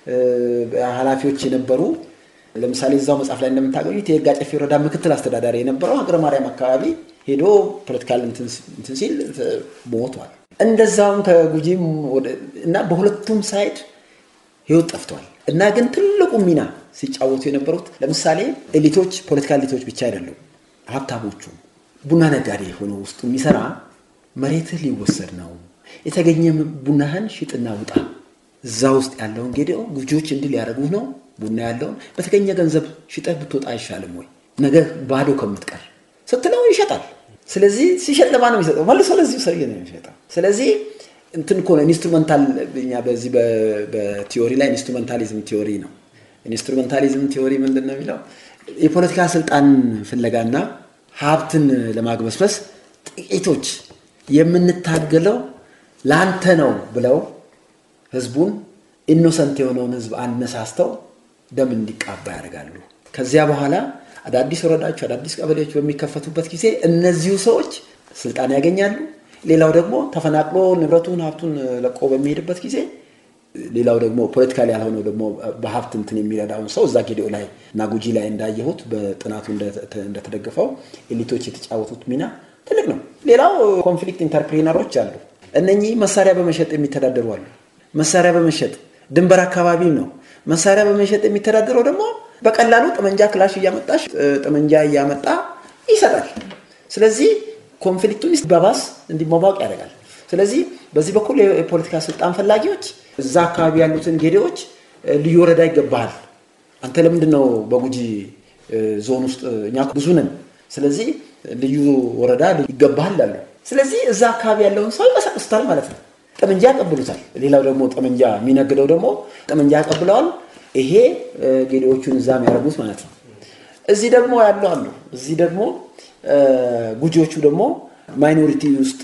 ኃላፊዎች የነበሩ ለምሳሌ እዛው መጽሐፍ ላይ እንደምታገኙት የይርጋ ጨፌ ወረዳ ምክትል አስተዳዳሪ የነበረው ሀገረ ማርያም አካባቢ ሄዶ ፖለቲካል እንትን ሲል ሞቷል። እንደዛውም ከጉጂም እና በሁለቱም ሳይድ ህይወት ጠፍቷል። እና ግን ትልቁ ሚና ሲጫወቱ የነበሩት ለምሳሌ ኤሊቶች ፖለቲካ ኤሊቶች ብቻ አይደሉም። ሀብታሞቹ ቡና ነጋዴ ሆኖ ውስጡ የሚሰራ መሬትህ ሊወሰድ ነው፣ የተገኘ ቡናህን ሽጥና ውጣ፣ እዛ ውስጥ ያለውን ጌዴኦ ጉጂዎች እንዲህ ሊያደርጉህ ነው፣ ቡና ያለውን በተገኘ ገንዘብ ሽጠህ ብትወጣ አይሻልም ወይ? ነገ ባዶ ከምትቀር ስትለው ይሸጣል። ስለዚህ ሲሸጥ ለማን ነው የሚሰጠው? መልሶ ለዚሁ ሰውዬ ነው የሚሸጠው። ስለዚህ እንትን እኮ ነው ኢንስትሩመንታል። እኛ በዚህ በቲዮሪ ላይ ኢንስትሩመንታሊዝም ቲዮሪ ነው። ኢንስትሩመንታሊዝም ቲዮሪ ምንድን ነው የሚለው የፖለቲካ ስልጣን ፍለጋና ሀብትን ለማግበስበስ ጥቂቶች የምንታገለው ለአንተ ነው ብለው ህዝቡን ኢኖሰንት የሆነውን ህዝብ አነሳስተው ደም እንዲቃባ ያደርጋሉ። ከዚያ በኋላ አዳዲስ ወረዳዎች፣ አዳዲስ ቀበሌዎች በሚከፈቱበት ጊዜ እነዚሁ ሰዎች ስልጣን ያገኛሉ። ሌላው ደግሞ ተፈናቅሎ ንብረቱን ሀብቱን ለቆ በሚሄድበት ጊዜ ሌላው ደግሞ ፖለቲካል ያልሆነው ደግሞ በሀብት እንትን የሚረዳውን ሰው እዛ ጌዲኦ ላይ እና ጉጂ ላይ እንዳየሁት በጥናቱ እንደተደገፈው ኤሊቶች የተጫወቱት ሚና ትልቅ ነው። ሌላው ኮንፍሊክት ኢንተርፕሪነሮች አሉ። እነኚህ መሳሪያ በመሸጥ የሚተዳደሩ አሉ። መሳሪያ በመሸጥ ድንበር አካባቢም ነው መሳሪያ በመሸጥ የሚተዳደረው ደግሞ በቀላሉ ጠመንጃ ክላሽ እያመጣሽ ጠመንጃ እያመጣ ይሰጣል። ስለዚህ ኮንፍሊክቱን በባስ እንዲሟሟቅ ያደርጋል። ስለዚህ በዚህ በኩል የፖለቲካ ስልጣን ፈላጊዎች እዛ አካባቢ ያሉትን ጌዴዎች ልዩ ወረዳ ይገባሃል፣ አንተ ለምንድን ነው በጉጂ ዞን ውስጥ እኛ ብዙ ነን፣ ስለዚህ ልዩ ወረዳ ይገባሃል አሉ። ስለዚህ እዛ አካባቢ ያለውን ሰው ይቀሰቅሱታል ማለት ነው። ጠመንጃ ያቀብሉታል። ሌላው ደግሞ ጠመንጃ የሚነግደው ደግሞ ጠመንጃ ያቀብለዋል። ይሄ ጌዴዎቹን እዛ የሚያደርጉት ማለት ነው። እዚህ ደግሞ ያሉ አሉ። እዚህ ደግሞ ጉጂዎቹ ደግሞ ማይኖሪቲ ውስጥ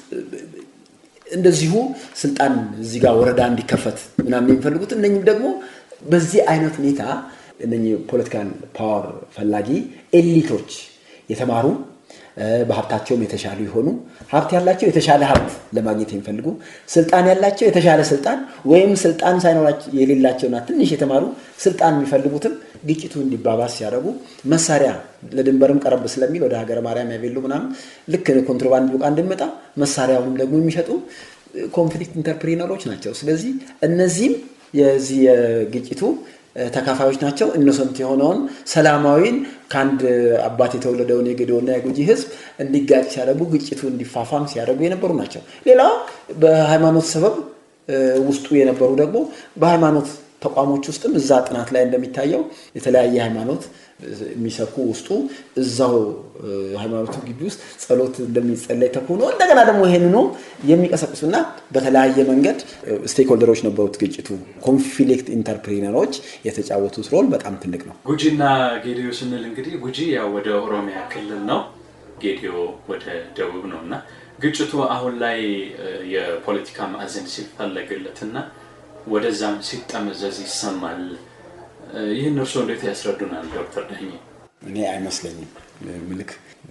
እንደዚሁ ስልጣን እዚህ ጋር ወረዳ እንዲከፈት ምናምን የሚፈልጉት እነኝም ደግሞ በዚህ አይነት ሁኔታ እነኝህ ፖለቲካል ፓወር ፈላጊ ኤሊቶች የተማሩ በሀብታቸውም የተሻሉ የሆኑ ሀብት ያላቸው የተሻለ ሀብት ለማግኘት የሚፈልጉ ስልጣን ያላቸው የተሻለ ስልጣን ወይም ስልጣን ሳይኖራቸው የሌላቸውና ትንሽ የተማሩ ስልጣን የሚፈልጉትም ግጭቱ እንዲባባስ ሲያደርጉ መሳሪያ ለድንበርም ቀረብ ስለሚል ወደ ሀገረ ማርያም ያቤሉ ምናምን ልክ ኮንትሮባንድ ቡቃ እንድመጣ መሳሪያውንም ደግሞ የሚሸጡ ኮንፍሊክት ኢንተርፕሪነሮች ናቸው። ስለዚህ እነዚህም የዚህ የግጭቱ ተካፋዮች ናቸው። ኢኖሰንት የሆነውን ሰላማዊን ከአንድ አባት የተወለደውን የጌዴኦና የጉጂ ሕዝብ እንዲጋጭ ሲያደርጉ ግጭቱ እንዲፋፋም ሲያደርጉ የነበሩ ናቸው። ሌላው በሃይማኖት ሰበብ ውስጡ የነበሩ ደግሞ በሃይማኖት ተቋሞች ውስጥም እዛ ጥናት ላይ እንደሚታየው የተለያየ ሃይማኖት የሚሰብኩ ውስጡ እዛው ሃይማኖቱ ግቢ ውስጥ ጸሎት እንደሚጸለይ ተኩኖ እንደገና ደግሞ ይሄንኑ የሚቀሰቅሱና በተለያየ መንገድ ስቴክሆልደሮች ነበሩት። ግጭቱ ኮንፍሊክት ኢንተርፕሪነሮች የተጫወቱት ሮል በጣም ትልቅ ነው። ጉጂና ጌዴኦ ስንል እንግዲህ ጉጂ ያው ወደ ኦሮሚያ ክልል ነው። ጌዲዮ ወደ ደቡብ ነው እና ግጭቱ አሁን ላይ የፖለቲካ ማዕዘን ሲፈለግለትና ወደዛም ሲጠመዘዝ ይሰማል። ይህን እርስዎ እንዴት ያስረዱናል ዶክተር ዳኜ? እኔ አይመስለኝም። ምልክ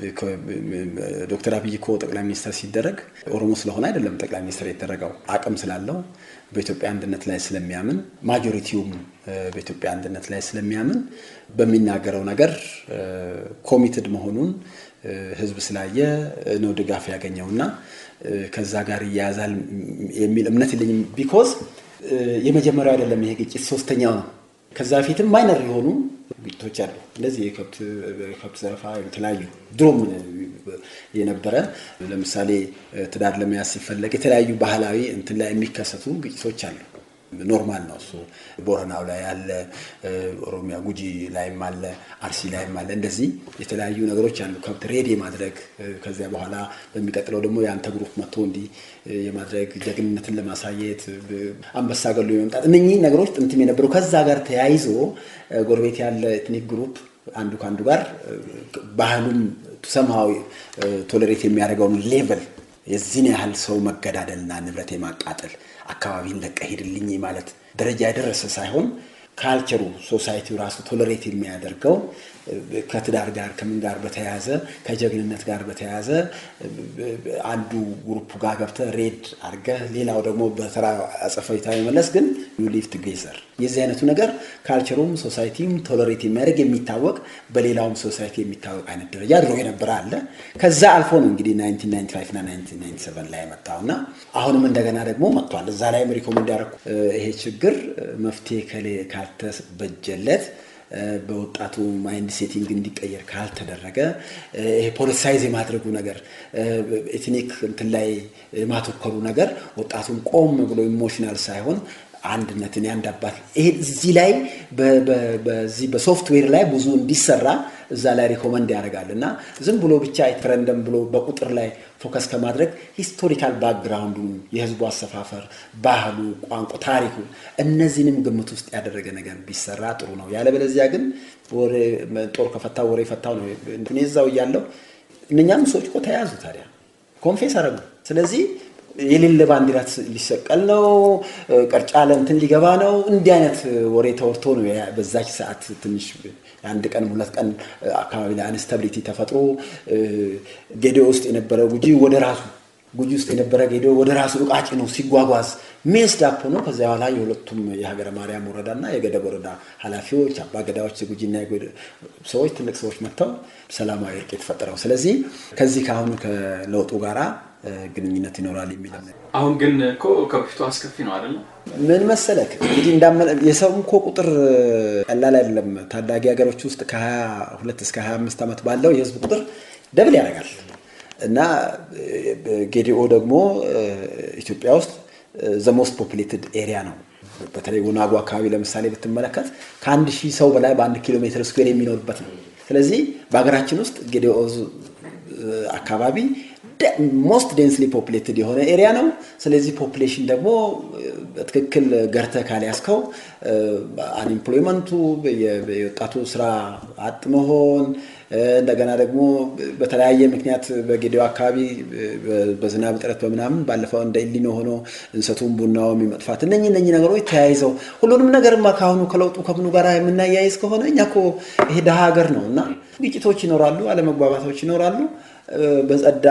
ዶክተር አብይ እኮ ጠቅላይ ሚኒስትር ሲደረግ ኦሮሞ ስለሆነ አይደለም ጠቅላይ ሚኒስትር የተደረገው አቅም ስላለው በኢትዮጵያ አንድነት ላይ ስለሚያምን ማጆሪቲውም በኢትዮጵያ አንድነት ላይ ስለሚያምን በሚናገረው ነገር ኮሚትድ መሆኑን ህዝብ ስላየ ነው ድጋፍ ያገኘው እና ከዛ ጋር ይያያዛል የሚል እምነት የለኝም። ቢኮዝ የመጀመሪያው አይደለም ይሄ ግጭት ሶስተኛው ነው። ከዛ በፊትም ማይነር የሆኑ ግጭቶች አሉ። እንደዚህ የከብት ዘረፋ የተለያዩ ድሮም የነበረ ለምሳሌ ትዳር ለመያዝ ሲፈለግ የተለያዩ ባህላዊ እንትን ላይ የሚከሰቱ ግጭቶች አሉ። ኖርማል ነው እሱ። ቦረናው ላይ አለ፣ ኦሮሚያ ጉጂ ላይም አለ፣ አርሲ ላይም አለ። እንደዚህ የተለያዩ ነገሮች አሉ። ከብት ሬድ የማድረግ ከዚያ በኋላ በሚቀጥለው ደግሞ የአንተ ግሩፕ መጥቶ እንዲህ የማድረግ ጀግንነትን ለማሳየት አንበሳ ገሎ የመምጣት እነኚህ ነገሮች ጥንትም የነበሩ ከዛ ጋር ተያይዞ ጎረቤት ያለ ኤትኒክ ግሩፕ አንዱ ከአንዱ ጋር ባህሉም ሰምሃዊ ቶለሬት የሚያደርገውን ሌቨል የዚህን ያህል ሰው መገዳደልና ንብረት የማቃጠል አካባቢን ለቀ ሄድልኝ ማለት ደረጃ የደረሰ ሳይሆን ካልቸሩ ሶሳይቲው ራሱ ቶለሬት የሚያደርገው ከትዳር ጋር ከምን ጋር በተያያዘ ከጀግንነት ጋር በተያያዘ አንዱ ግሩፕ ጋር ገብተህ ሬድ አድርገህ ሌላው ደግሞ በተራ አጸፋዊታ መመለስ ግን ዩ ሊቭ ቱጌዘር የዚህ አይነቱ ነገር ካልቸሩም ሶሳይቲም ቶለሬት የሚያደርግ የሚታወቅ በሌላውም ሶሳይቲ የሚታወቅ አይነት ደረጃ ድሮ የነበረ አለ። ከዛ አልፎ ነው እንግዲህ 1995 እና 1997 ላይ የመጣው እና አሁንም እንደገና ደግሞ መጥቷል። እዛ ላይም ሪኮመንድ ያደረኩ ይሄ ችግር መፍትሄ ካልተበጀለት በወጣቱ ማይንድ ሴቲንግ እንዲቀየር ካልተደረገ ይሄ ፖለቲሳይዝ የማድረጉ ነገር ኤትኒክ እንትን ላይ የማተኮሩ ነገር ወጣቱን ቆም ብሎ ኢሞሽናል ሳይሆን አንድነትን የአንድ አባት ይሄ እዚህ ላይ በዚህ በሶፍትዌር ላይ ብዙ እንዲሰራ እዛ ላይ ሪኮመንድ ያደርጋል እና ዝም ብሎ ብቻ ሪፈረንደም ብሎ በቁጥር ላይ ፎከስ ከማድረግ ሂስቶሪካል ባክግራውንዱን የህዝቡ አሰፋፈር፣ ባህሉ፣ ቋንቋ፣ ታሪኩ እነዚህንም ግምት ውስጥ ያደረገ ነገር ቢሰራ ጥሩ ነው። ያለበለዚያ ግን ጦር ከፈታው ወሬ ፈታው ነው። እኔ እዛው እያለሁ እነኛም ሰዎች እኮ ተያዙ። ታዲያ ኮንፌስ አረጉ። ስለዚህ የሌለ ባንዲራ ሊሰቀል ነው፣ ቀርጫ ለእንትን ሊገባ ነው። እንዲህ አይነት ወሬ ተወርቶ ነው በዛች ሰዓት ትንሽ የአንድ ቀን ሁለት ቀን አካባቢ ላይ አንስታቢሊቲ ተፈጥሮ ጌዲኦ ውስጥ የነበረ ጉጂ ወደ ራሱ ጉጂ ውስጥ የነበረ ጌዲኦ ወደ ራሱ እቃጭ ነው ሲጓጓዝ ሜስ ዳፕ ሆኖ ከዚያ በኋላ የሁለቱም የሀገረ ማርያም ወረዳና የገደብ ወረዳ ኃላፊዎች አባ ገዳዎች ጉጂና ሰዎች ትልቅ ሰዎች መጥተው ሰላማዊ እርቅ የተፈጠረው። ስለዚህ ከዚህ ከአሁኑ ከለውጡ ጋራ ግንኙነት ይኖራል የሚል አሁን ግን እኮ ከበፊቱ አስከፊ ነው አይደለም? ምን መሰለክ እንግዲህ የሰው እኮ ቁጥር ቀላል አይደለም። ታዳጊ ሀገሮች ውስጥ ከ22 እስከ 25 ዓመት ባለው የህዝብ ቁጥር ደብል ያደርጋል እና ጌዲኦ ደግሞ ኢትዮጵያ ውስጥ ዘሞስት ፖፕሌትድ ኤሪያ ነው። በተለይ ወናጎ አካባቢ ለምሳሌ ብትመለከት ከአንድ ሺህ ሰው በላይ በአንድ ኪሎ ሜትር ስኩዌር የሚኖርበት ነው። ስለዚህ በሀገራችን ውስጥ ጌዲኦ አካባቢ ሞስት ዴንስሊ ፖፕሌትድ የሆነ ኤሪያ ነው። ስለዚህ ፖፕሌሽን ደግሞ በትክክል ገርተህ ካልያዝከው አንኤምፕሎይመንቱ፣ የወጣቱ ስራ አጥ መሆን እንደገና ደግሞ በተለያየ ምክንያት በጌዲኦ አካባቢ በዝናብ እጥረት በምናምን ባለፈው እንደ ኢሊኖ ሆኖ እንሰቱን ቡናውም የመጥፋት እነኚህ እነኚህ ነገሮች ተያይዘው ሁሉንም ነገርማ ከአሁኑ ከለውጡ ከምኑ ጋር የምናያይዝ ከሆነ እኛ እኮ ይሄ ድሃ ሀገር ነው እና ግጭቶች ይኖራሉ፣ አለመግባባቶች ይኖራሉ። በጸዳ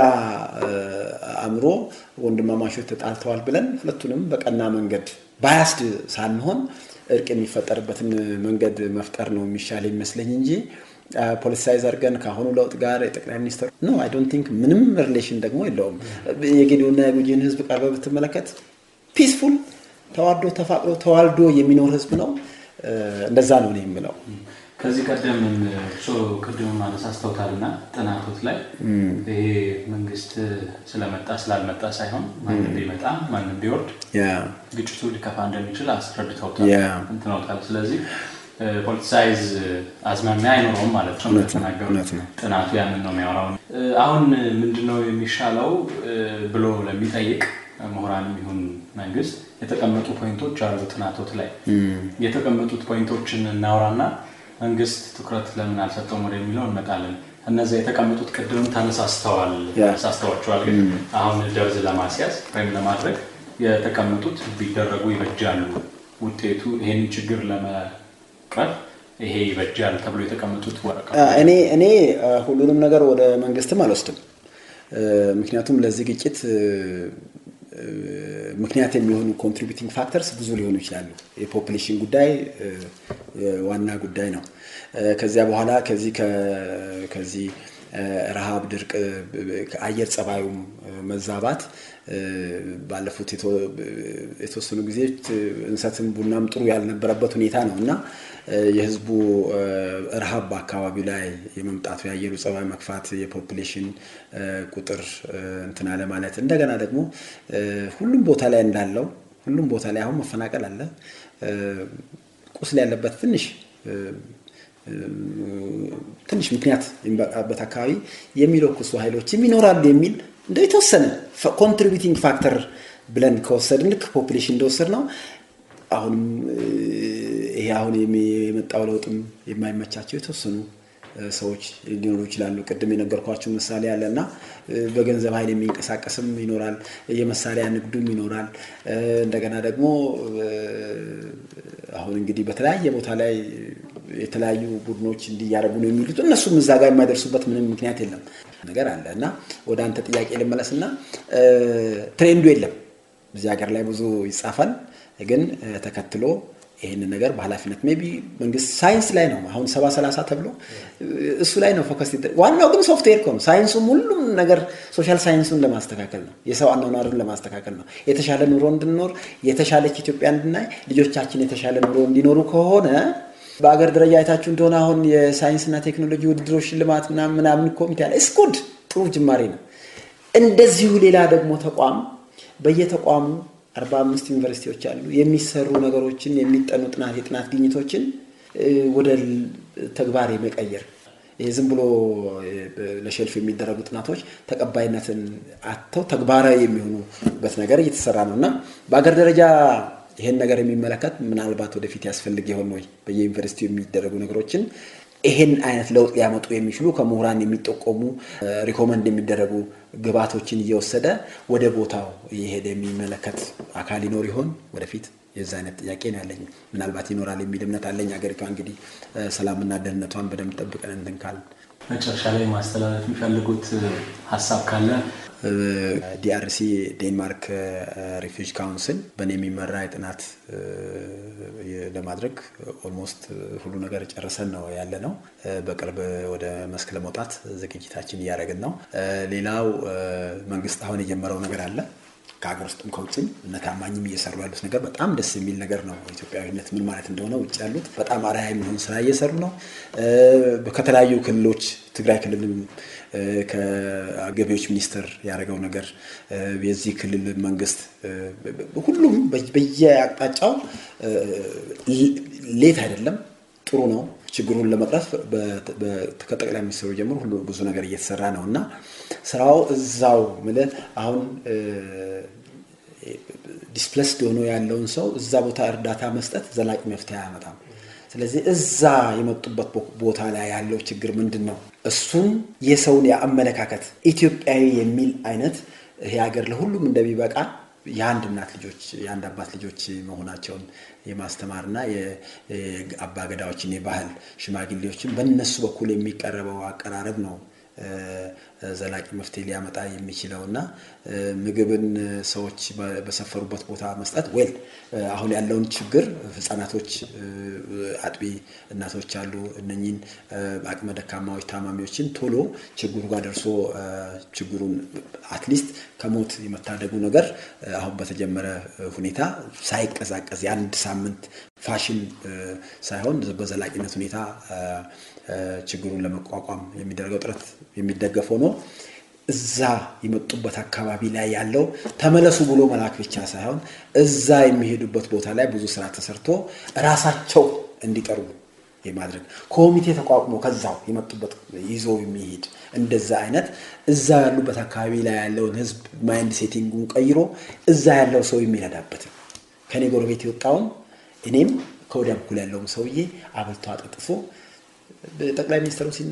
አእምሮ ወንድማማቾች ተጣልተዋል ብለን ሁለቱንም በቀና መንገድ ባያስድ ሳንሆን እርቅ የሚፈጠርበትን መንገድ መፍጠር ነው የሚሻል ይመስለኝ እንጂ ፖለቲሳይዝ አድርገን ከአሁኑ ለውጥ ጋር የጠቅላይ ሚኒስትር ኖ አይ ዶንት ቲንክ ምንም ሪሌሽን ደግሞ የለውም። የጌዲዮና የጉጂን ህዝብ ቀርበ ብትመለከት ፒስፉል ተዋዶ ተፋቅሮ ተዋልዶ የሚኖር ህዝብ ነው። እንደዛ ነው እኔ የምለው። ከዚህ ቀደም እርሶ ቅድም አነሳስተውታልና ጥናቶት ላይ ይሄ መንግስት ስለመጣ ስላልመጣ ሳይሆን ማንም ቢመጣ ማንም ቢወርድ ግጭቱ ሊከፋ እንደሚችል አስረድተውታል እንትነውታል። ስለዚህ ፖለቲሳይዝ አዝማሚያ አይኖረውም ማለት ነው እንደተናገሩት ጥናቱ ያንን ነው የሚያወራው። አሁን ምንድነው የሚሻለው ብሎ ለሚጠይቅ ምሁራንም ይሁን መንግስት የተቀመጡ ፖይንቶች አሉ ጥናቶት ላይ የተቀመጡት ፖይንቶችን እናውራና መንግስት ትኩረት ለምን አልሰጠውም ወደሚለው እንመጣለን። እነዚያ የተቀመጡት ቅድም ተነሳስተዋል ያ። ተነሳስተዋቸዋል። ግን አሁን ደርዝ ለማስያዝ ወይም ለማድረግ የተቀመጡት ቢደረጉ ይበጃሉ፣ ውጤቱ ይሄንን ችግር ለመቅረፍ ይሄ ይበጃል ተብሎ የተቀመጡት ወረቀት እኔ እኔ አ፣ ሁሉንም ነገር ወደ መንግስትም አልወስድም። እ፣ ምክንያቱም ለዚህ ግጭት እ፣ እ፣ ምክንያት የሚሆኑ ኮንትሪቢዩቲንግ ፋክተርስ ብዙ ሊሆኑ ይችላሉ። የፖፕሌሽን ጉዳይ እ፣ ዋና ጉዳይ ነው። እ፣ ከዚያ በኋላ ከዚህ ከ- ከዚህ እ፣ ረሃብ፣ ድርቅ፣ እ፣ ከአየር ጸባዩም እ፣ መዛባት እ፣ ባለፉት የቶ- የተወሰኑ ጊዜ እንሰትም ቡናም ጥሩ ያልነበረበት ሁኔታ ነው እና እ፣ የህዝቡ እ፣ ረሃብ በአካባቢው ላይ የመምጣቱ የአየሩ ጸባይ መክፋት የፖፑሌሽን እ፣ ቁጥር እ፣ እንትን አለ ማለት እንደገና ደግሞ እ፣ ሁሉም ቦታ ላይ እንዳለው ሁሉም ቦታ ላይ አሁን መፈናቀል አለ እ፣ ቁስል ያለበት ትንሽ እ፣ ትንሽ ምክንያት የሚበቃበት አካባቢ የሚለኩሱ ኃይሎችም ይኖራሉ የሚል እንደ የተወሰነ ኮንትሪቢዩቲንግ ፋክተር ብለን ከወሰድን ልክ ፖፑሌሽን እንደወሰድ ነው። አሁንም እ፣ ይሄ አሁን የሚ- የመጣው ለውጥም የማይመቻቸው የተወሰኑ እ፣ ሰዎች ሊኖሩ ይችላሉ። ቅድም የነገርኳቸው ምሳሌ አለ እና እ፣ በገንዘብ ኃይል የሚንቀሳቀስም ይኖራል፣ የመሳሪያ ንግዱም ይኖራል። እ፣ እንደገና ደግሞ እ፣ አሁን እንግዲህ በተለያየ ቦታ ላይ የተለያዩ ቡድኖች እንዲያደርጉ ነው የሚሉት እነሱም እዛ ጋር የማይደርሱበት ምንም ምክንያት የለም ነገር አለ እና ወደ አንተ ጥያቄ ልመለስና እ፣ ትሬንዱ የለም እዚህ ሀገር ላይ ብዙ ይጻፋል፣ ግን እ፣ ተከትሎ ይህንን ነገር በኃላፊነት ሜይ ቢ መንግስት ሳይንስ ላይ ነው አሁን ሰባ ሰላሳ ተብሎ እ፣ እሱ ላይ ነው ፎከስ ይደረግ። ዋናው ግን ሶፍትዌር እኮ ነው። ሳይንሱም ሁሉም ነገር ሶሻል ሳይንሱን ለማስተካከል ነው። የሰው አኗኗርን ለማስተካከል ነው። የተሻለ ኑሮ እንድንኖር የተሻለች ኢትዮጵያ እንድናይ ልጆቻችን የተሻለ ኑሮ እንዲኖሩ ከሆነ በአገር ደረጃ አይታችሁ እንደሆነ አሁን የሳይንስና ቴክኖሎጂ ውድድሮች ሽልማት ምናምን ምናምን ኮሚቴ አለ። እስኩድ ጥሩ ጅማሬ ነው። እንደዚሁ ሌላ ደግሞ ተቋም በየተቋሙ አርባ አምስት ዩኒቨርሲቲዎች አሉ። የሚሰሩ ነገሮችን የሚጠኑ ጥናት የጥናት ግኝቶችን እ፣ ወደ ል- ተግባር የመቀየር ይሄ ዝም ብሎ እ፣ ለሸልፍ የሚደረጉ ጥናቶች ተቀባይነትን አጥተው ተግባራዊ የሚሆኑበት ነገር እየተሰራ ነው እና በአገር ደረጃ ይሄን ነገር የሚመለከት ምናልባት ወደፊት ያስፈልግ ይሆን ወይ በየዩኒቨርሲቲው የሚደረጉ ነገሮችን ይሄን አይነት ለውጥ ሊያመጡ የሚችሉ ከምሁራን የሚጠቆሙ ሪኮመንድ የሚደረጉ ግብዓቶችን እየወሰደ ወደ ቦታው እየሄደ የሚመለከት አካል ይኖር ይሆን ወደፊት? የዛ አይነት ጥያቄ ነው ያለኝ። ምናልባት ይኖራል የሚል እምነት አለኝ። ሀገሪቷ እንግዲህ እ፣ ሰላምና ደህንነቷን በደንብ ጠብቀን እንትን ካልን መጨረሻ ላይ ማስተላለፍ የሚፈልጉት ሀሳብ ካለ ዲአርሲ ዴንማርክ ሪፊውጅ ካውንስል በእኔ የሚመራ የጥናት እ፣ ለማድረግ ኦልሞስት ሁሉ ነገር ጨርሰን ነው ያለ ነው። እ፣ በቅርብ ወደ መስክ ለመውጣት ዝግጅታችን እያደረግን ነው። እ፣ ሌላው እ፣ መንግስት አሁን የጀመረው ነገር አለ ከሀገር ውስጥም ከውጭም እነ ታማኝም እየሰሩ ያሉት ነገር በጣም ደስ የሚል ነገር ነው። ኢትዮጵያዊነት ምን ማለት እንደሆነ ውጭ ያሉት በጣም አርአያ የሚሆን ስራ እየሰሩ ነው። እ፣ ከተለያዩ ክልሎች ትግራይ ክልልም እ፣ ከገቢዎች ሚኒስቴር ያደረገው ነገር እ፣ የዚህ ክልል መንግስት እ፣ ሁሉም በ- በየአቅጣጫው እ፣ ሌት አይደለም ጥሩ ነው። ችግሩን ለመቅረፍ በ- በ- ከጠቅላይ ሚኒስትሩ ጀምሮ ሁሉ ብዙ ነገር እየተሰራ ነው እና ስራው እዛው ምልህ አሁን ዲስፕለስድ ሆኖ ያለውን ሰው እዛ ቦታ እርዳታ መስጠት ዘላቂ መፍትሄ አያመጣም። ስለዚህ እዛ የመጡበት ቦ- ቦታ ላይ ያለው ችግር ምንድን ነው? እሱን የሰውን የአመለካከት ኢትዮጵያዊ የሚል አይነት ይሄ ሀገር ለሁሉም እንደሚበቃ የአንድ እናት ልጆች የአንድ አባት ልጆች መሆናቸውን የማስተማርና የአባገዳዎችን የባህል ሽማግሌዎችን በእነሱ በኩል የሚቀረበው አቀራረብ ነው እ፣ ዘላቂ መፍትሄ ሊያመጣ የሚችለው እና እ፣ ምግብን ሰዎች በ- በሰፈሩበት ቦታ መስጠት ዌል አሁን ያለውን ችግር ህጻናቶች እ፣ አጥቢ እናቶች አሉ። እነኚህን እ፣ አቅመ ደካማዎች ታማሚዎችን ቶሎ ችግሩ ጋር ደርሶ እ፣ ችግሩን አትሊስት ከሞት የመታደጉ ነገር እ፣ አሁን በተጀመረ እ፣ ሁኔታ ሳይቀዛቀዝ የአንድ ሳምንት ፋሽን እ፣ ሳይሆን በዘላቂነት ሁኔታ እ፣ እ፣ ችግሩን ለመቋቋም የሚደረገው ጥረት የሚደገፍ ሆኖ እዛ የመጡበት አካባቢ ላይ ያለው ተመለሱ ብሎ መላክ ብቻ ሳይሆን እዛ የሚሄዱበት ቦታ ላይ ብዙ ስራ ተሰርቶ ራሳቸው እንዲቀርቡ የማድረግ ኮሚቴ ተቋቁሞ ከዛው የመጡበት ይዞ የሚሄድ እንደዛ አይነት እዛ ያሉበት አካባቢ ላይ ያለውን ህዝብ ማይንድ ሴቲንጉን ቀይሮ እዛ ያለው ሰው የሚረዳበት ከኔ ጎረቤት የወጣውን እኔም ከወዲያ በኩል ያለውም ሰውዬ አብልቶ አጠጥፎ ጠቅላይ ሚኒስትሩ ሲናገር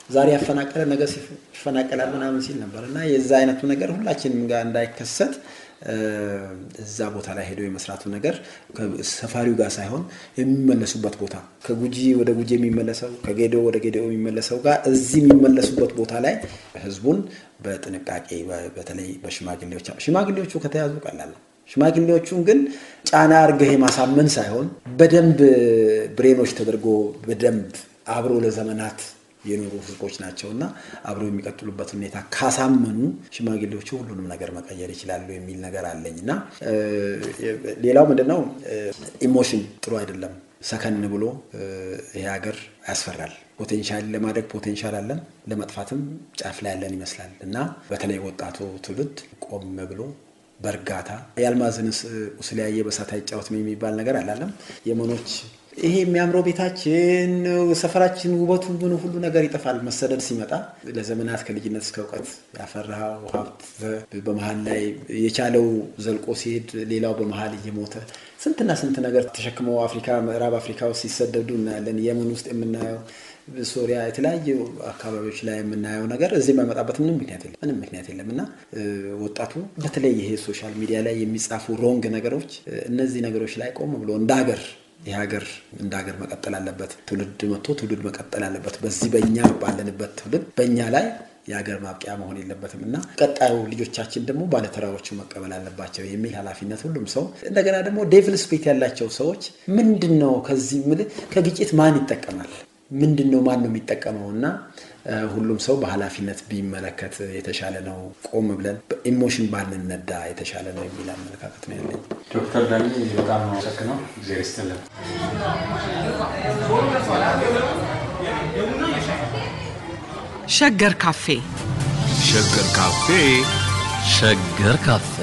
ዛሬ ያፈናቀለ ነገ ይፈናቀላል ምናምን ሲል ነበር እና የዛ አይነቱ ነገር ሁላችንም ጋር እንዳይከሰት እዛ ቦታ ላይ ሄደው የመስራቱ ነገር ሰፋሪው ጋር ሳይሆን የሚመለሱበት ቦታ ከጉጂ ወደ ጉጂ የሚመለሰው ከጌዶ ወደ ጌዶ የሚመለሰው ጋር እዚህ የሚመለሱበት ቦታ ላይ ህዝቡን በጥንቃቄ በተለይ በሽማግሌዎች ሽማግሌዎቹ ከተያዙ ቀላል ነው። ሽማግሌዎቹን ግን ጫና አርገህ የማሳመን ሳይሆን በደንብ ብሬኖች ተደርጎ በደንብ አብሮ ለዘመናት የኖሩ ህዝቦች ናቸው እና አብረው የሚቀጥሉበት ሁኔታ ካሳመኑ ሽማግሌዎቹ ሁሉንም ነገር መቀየር ይችላሉ የሚል ነገር አለኝ እና ሌላው ምንድነው ኢሞሽን ጥሩ አይደለም። ሰከን ብሎ ይሄ ሀገር ያስፈራል። ፖቴንሻል ለማደግ ፖቴንሻል አለን፣ ለመጥፋትም ጫፍ ላይ ያለን ይመስላል እና በተለይ ወጣቱ ትውልድ ቆም ብሎ በእርጋታ የአልማዝን ቁስል ያየ በሳት አይጫወትም የሚባል ነገር አላለም። የመኖች ይሄ የሚያምረው ቤታችን፣ ሰፈራችን፣ ውበቱ ምን ሁሉ ነገር ይጠፋል። መሰደድ ሲመጣ ለዘመናት ከልጅነት እስከ እውቀት ያፈራው ሀብት በመሀል ላይ የቻለው ዘልቆ ሲሄድ ሌላው በመሀል እየሞተ ስንትና ስንት ነገር ተሸክመው አፍሪካ ምዕራብ አፍሪካ ውስጥ ሲሰደዱ እናያለን። የመን ውስጥ የምናየው ሶሪያ፣ የተለያዩ አካባቢዎች ላይ የምናየው ነገር እዚህ የማይመጣበት ምንም ምክንያት የለም ምንም ምክንያት የለም እና ወጣቱ በተለይ ይሄ ሶሻል ሚዲያ ላይ የሚጻፉ ሮንግ ነገሮች እነዚህ ነገሮች ላይ ቆም ብሎ እንደ ሀገር ይህ ሀገር እንደ ሀገር መቀጠል አለበት። ትውልድ መጥቶ ትውልድ መቀጠል አለበት። በዚህ በእኛ ባለንበት ትውልድ በእኛ ላይ የሀገር ማብቂያ መሆን የለበትም እና ቀጣዩ ልጆቻችን ደግሞ ባለተራዎቹ መቀበል አለባቸው የሚል ኃላፊነት ሁሉም ሰው እንደገና ደግሞ ዴቪል ስፒሪት ያላቸው ሰዎች ምንድን ነው ከዚህ ምል ከግጭት ማን ይጠቀማል? ምንድን ነው ማን ነው የሚጠቀመው? እና ሁሉም ሰው በኃላፊነት ቢመለከት የተሻለ ነው። ቆም ብለን በኢሞሽን ባንነዳ የተሻለ ነው የሚል አመለካከት ነው ያለኝ። ዶክተር ዳኒ በጣም ነው አመሰግነው። ጊዜ ይስጥልን። ሸገር ካፌ ሸገር ካፌ ሸገር ካፌ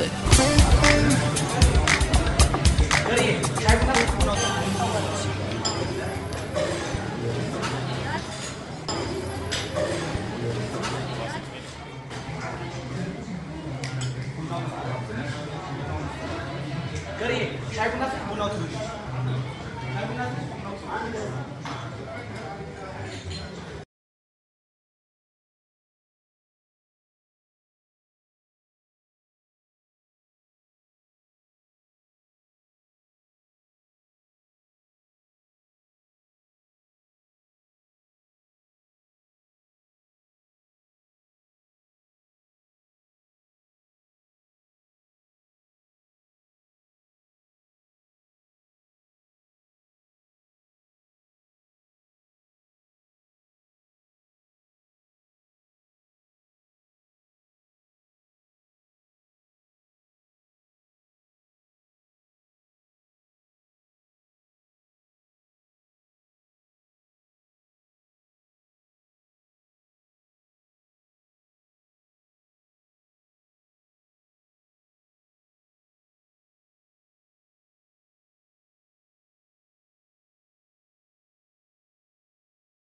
Gari, saya pun nak, pun nak tu. Saya pun nak, pun nak tu.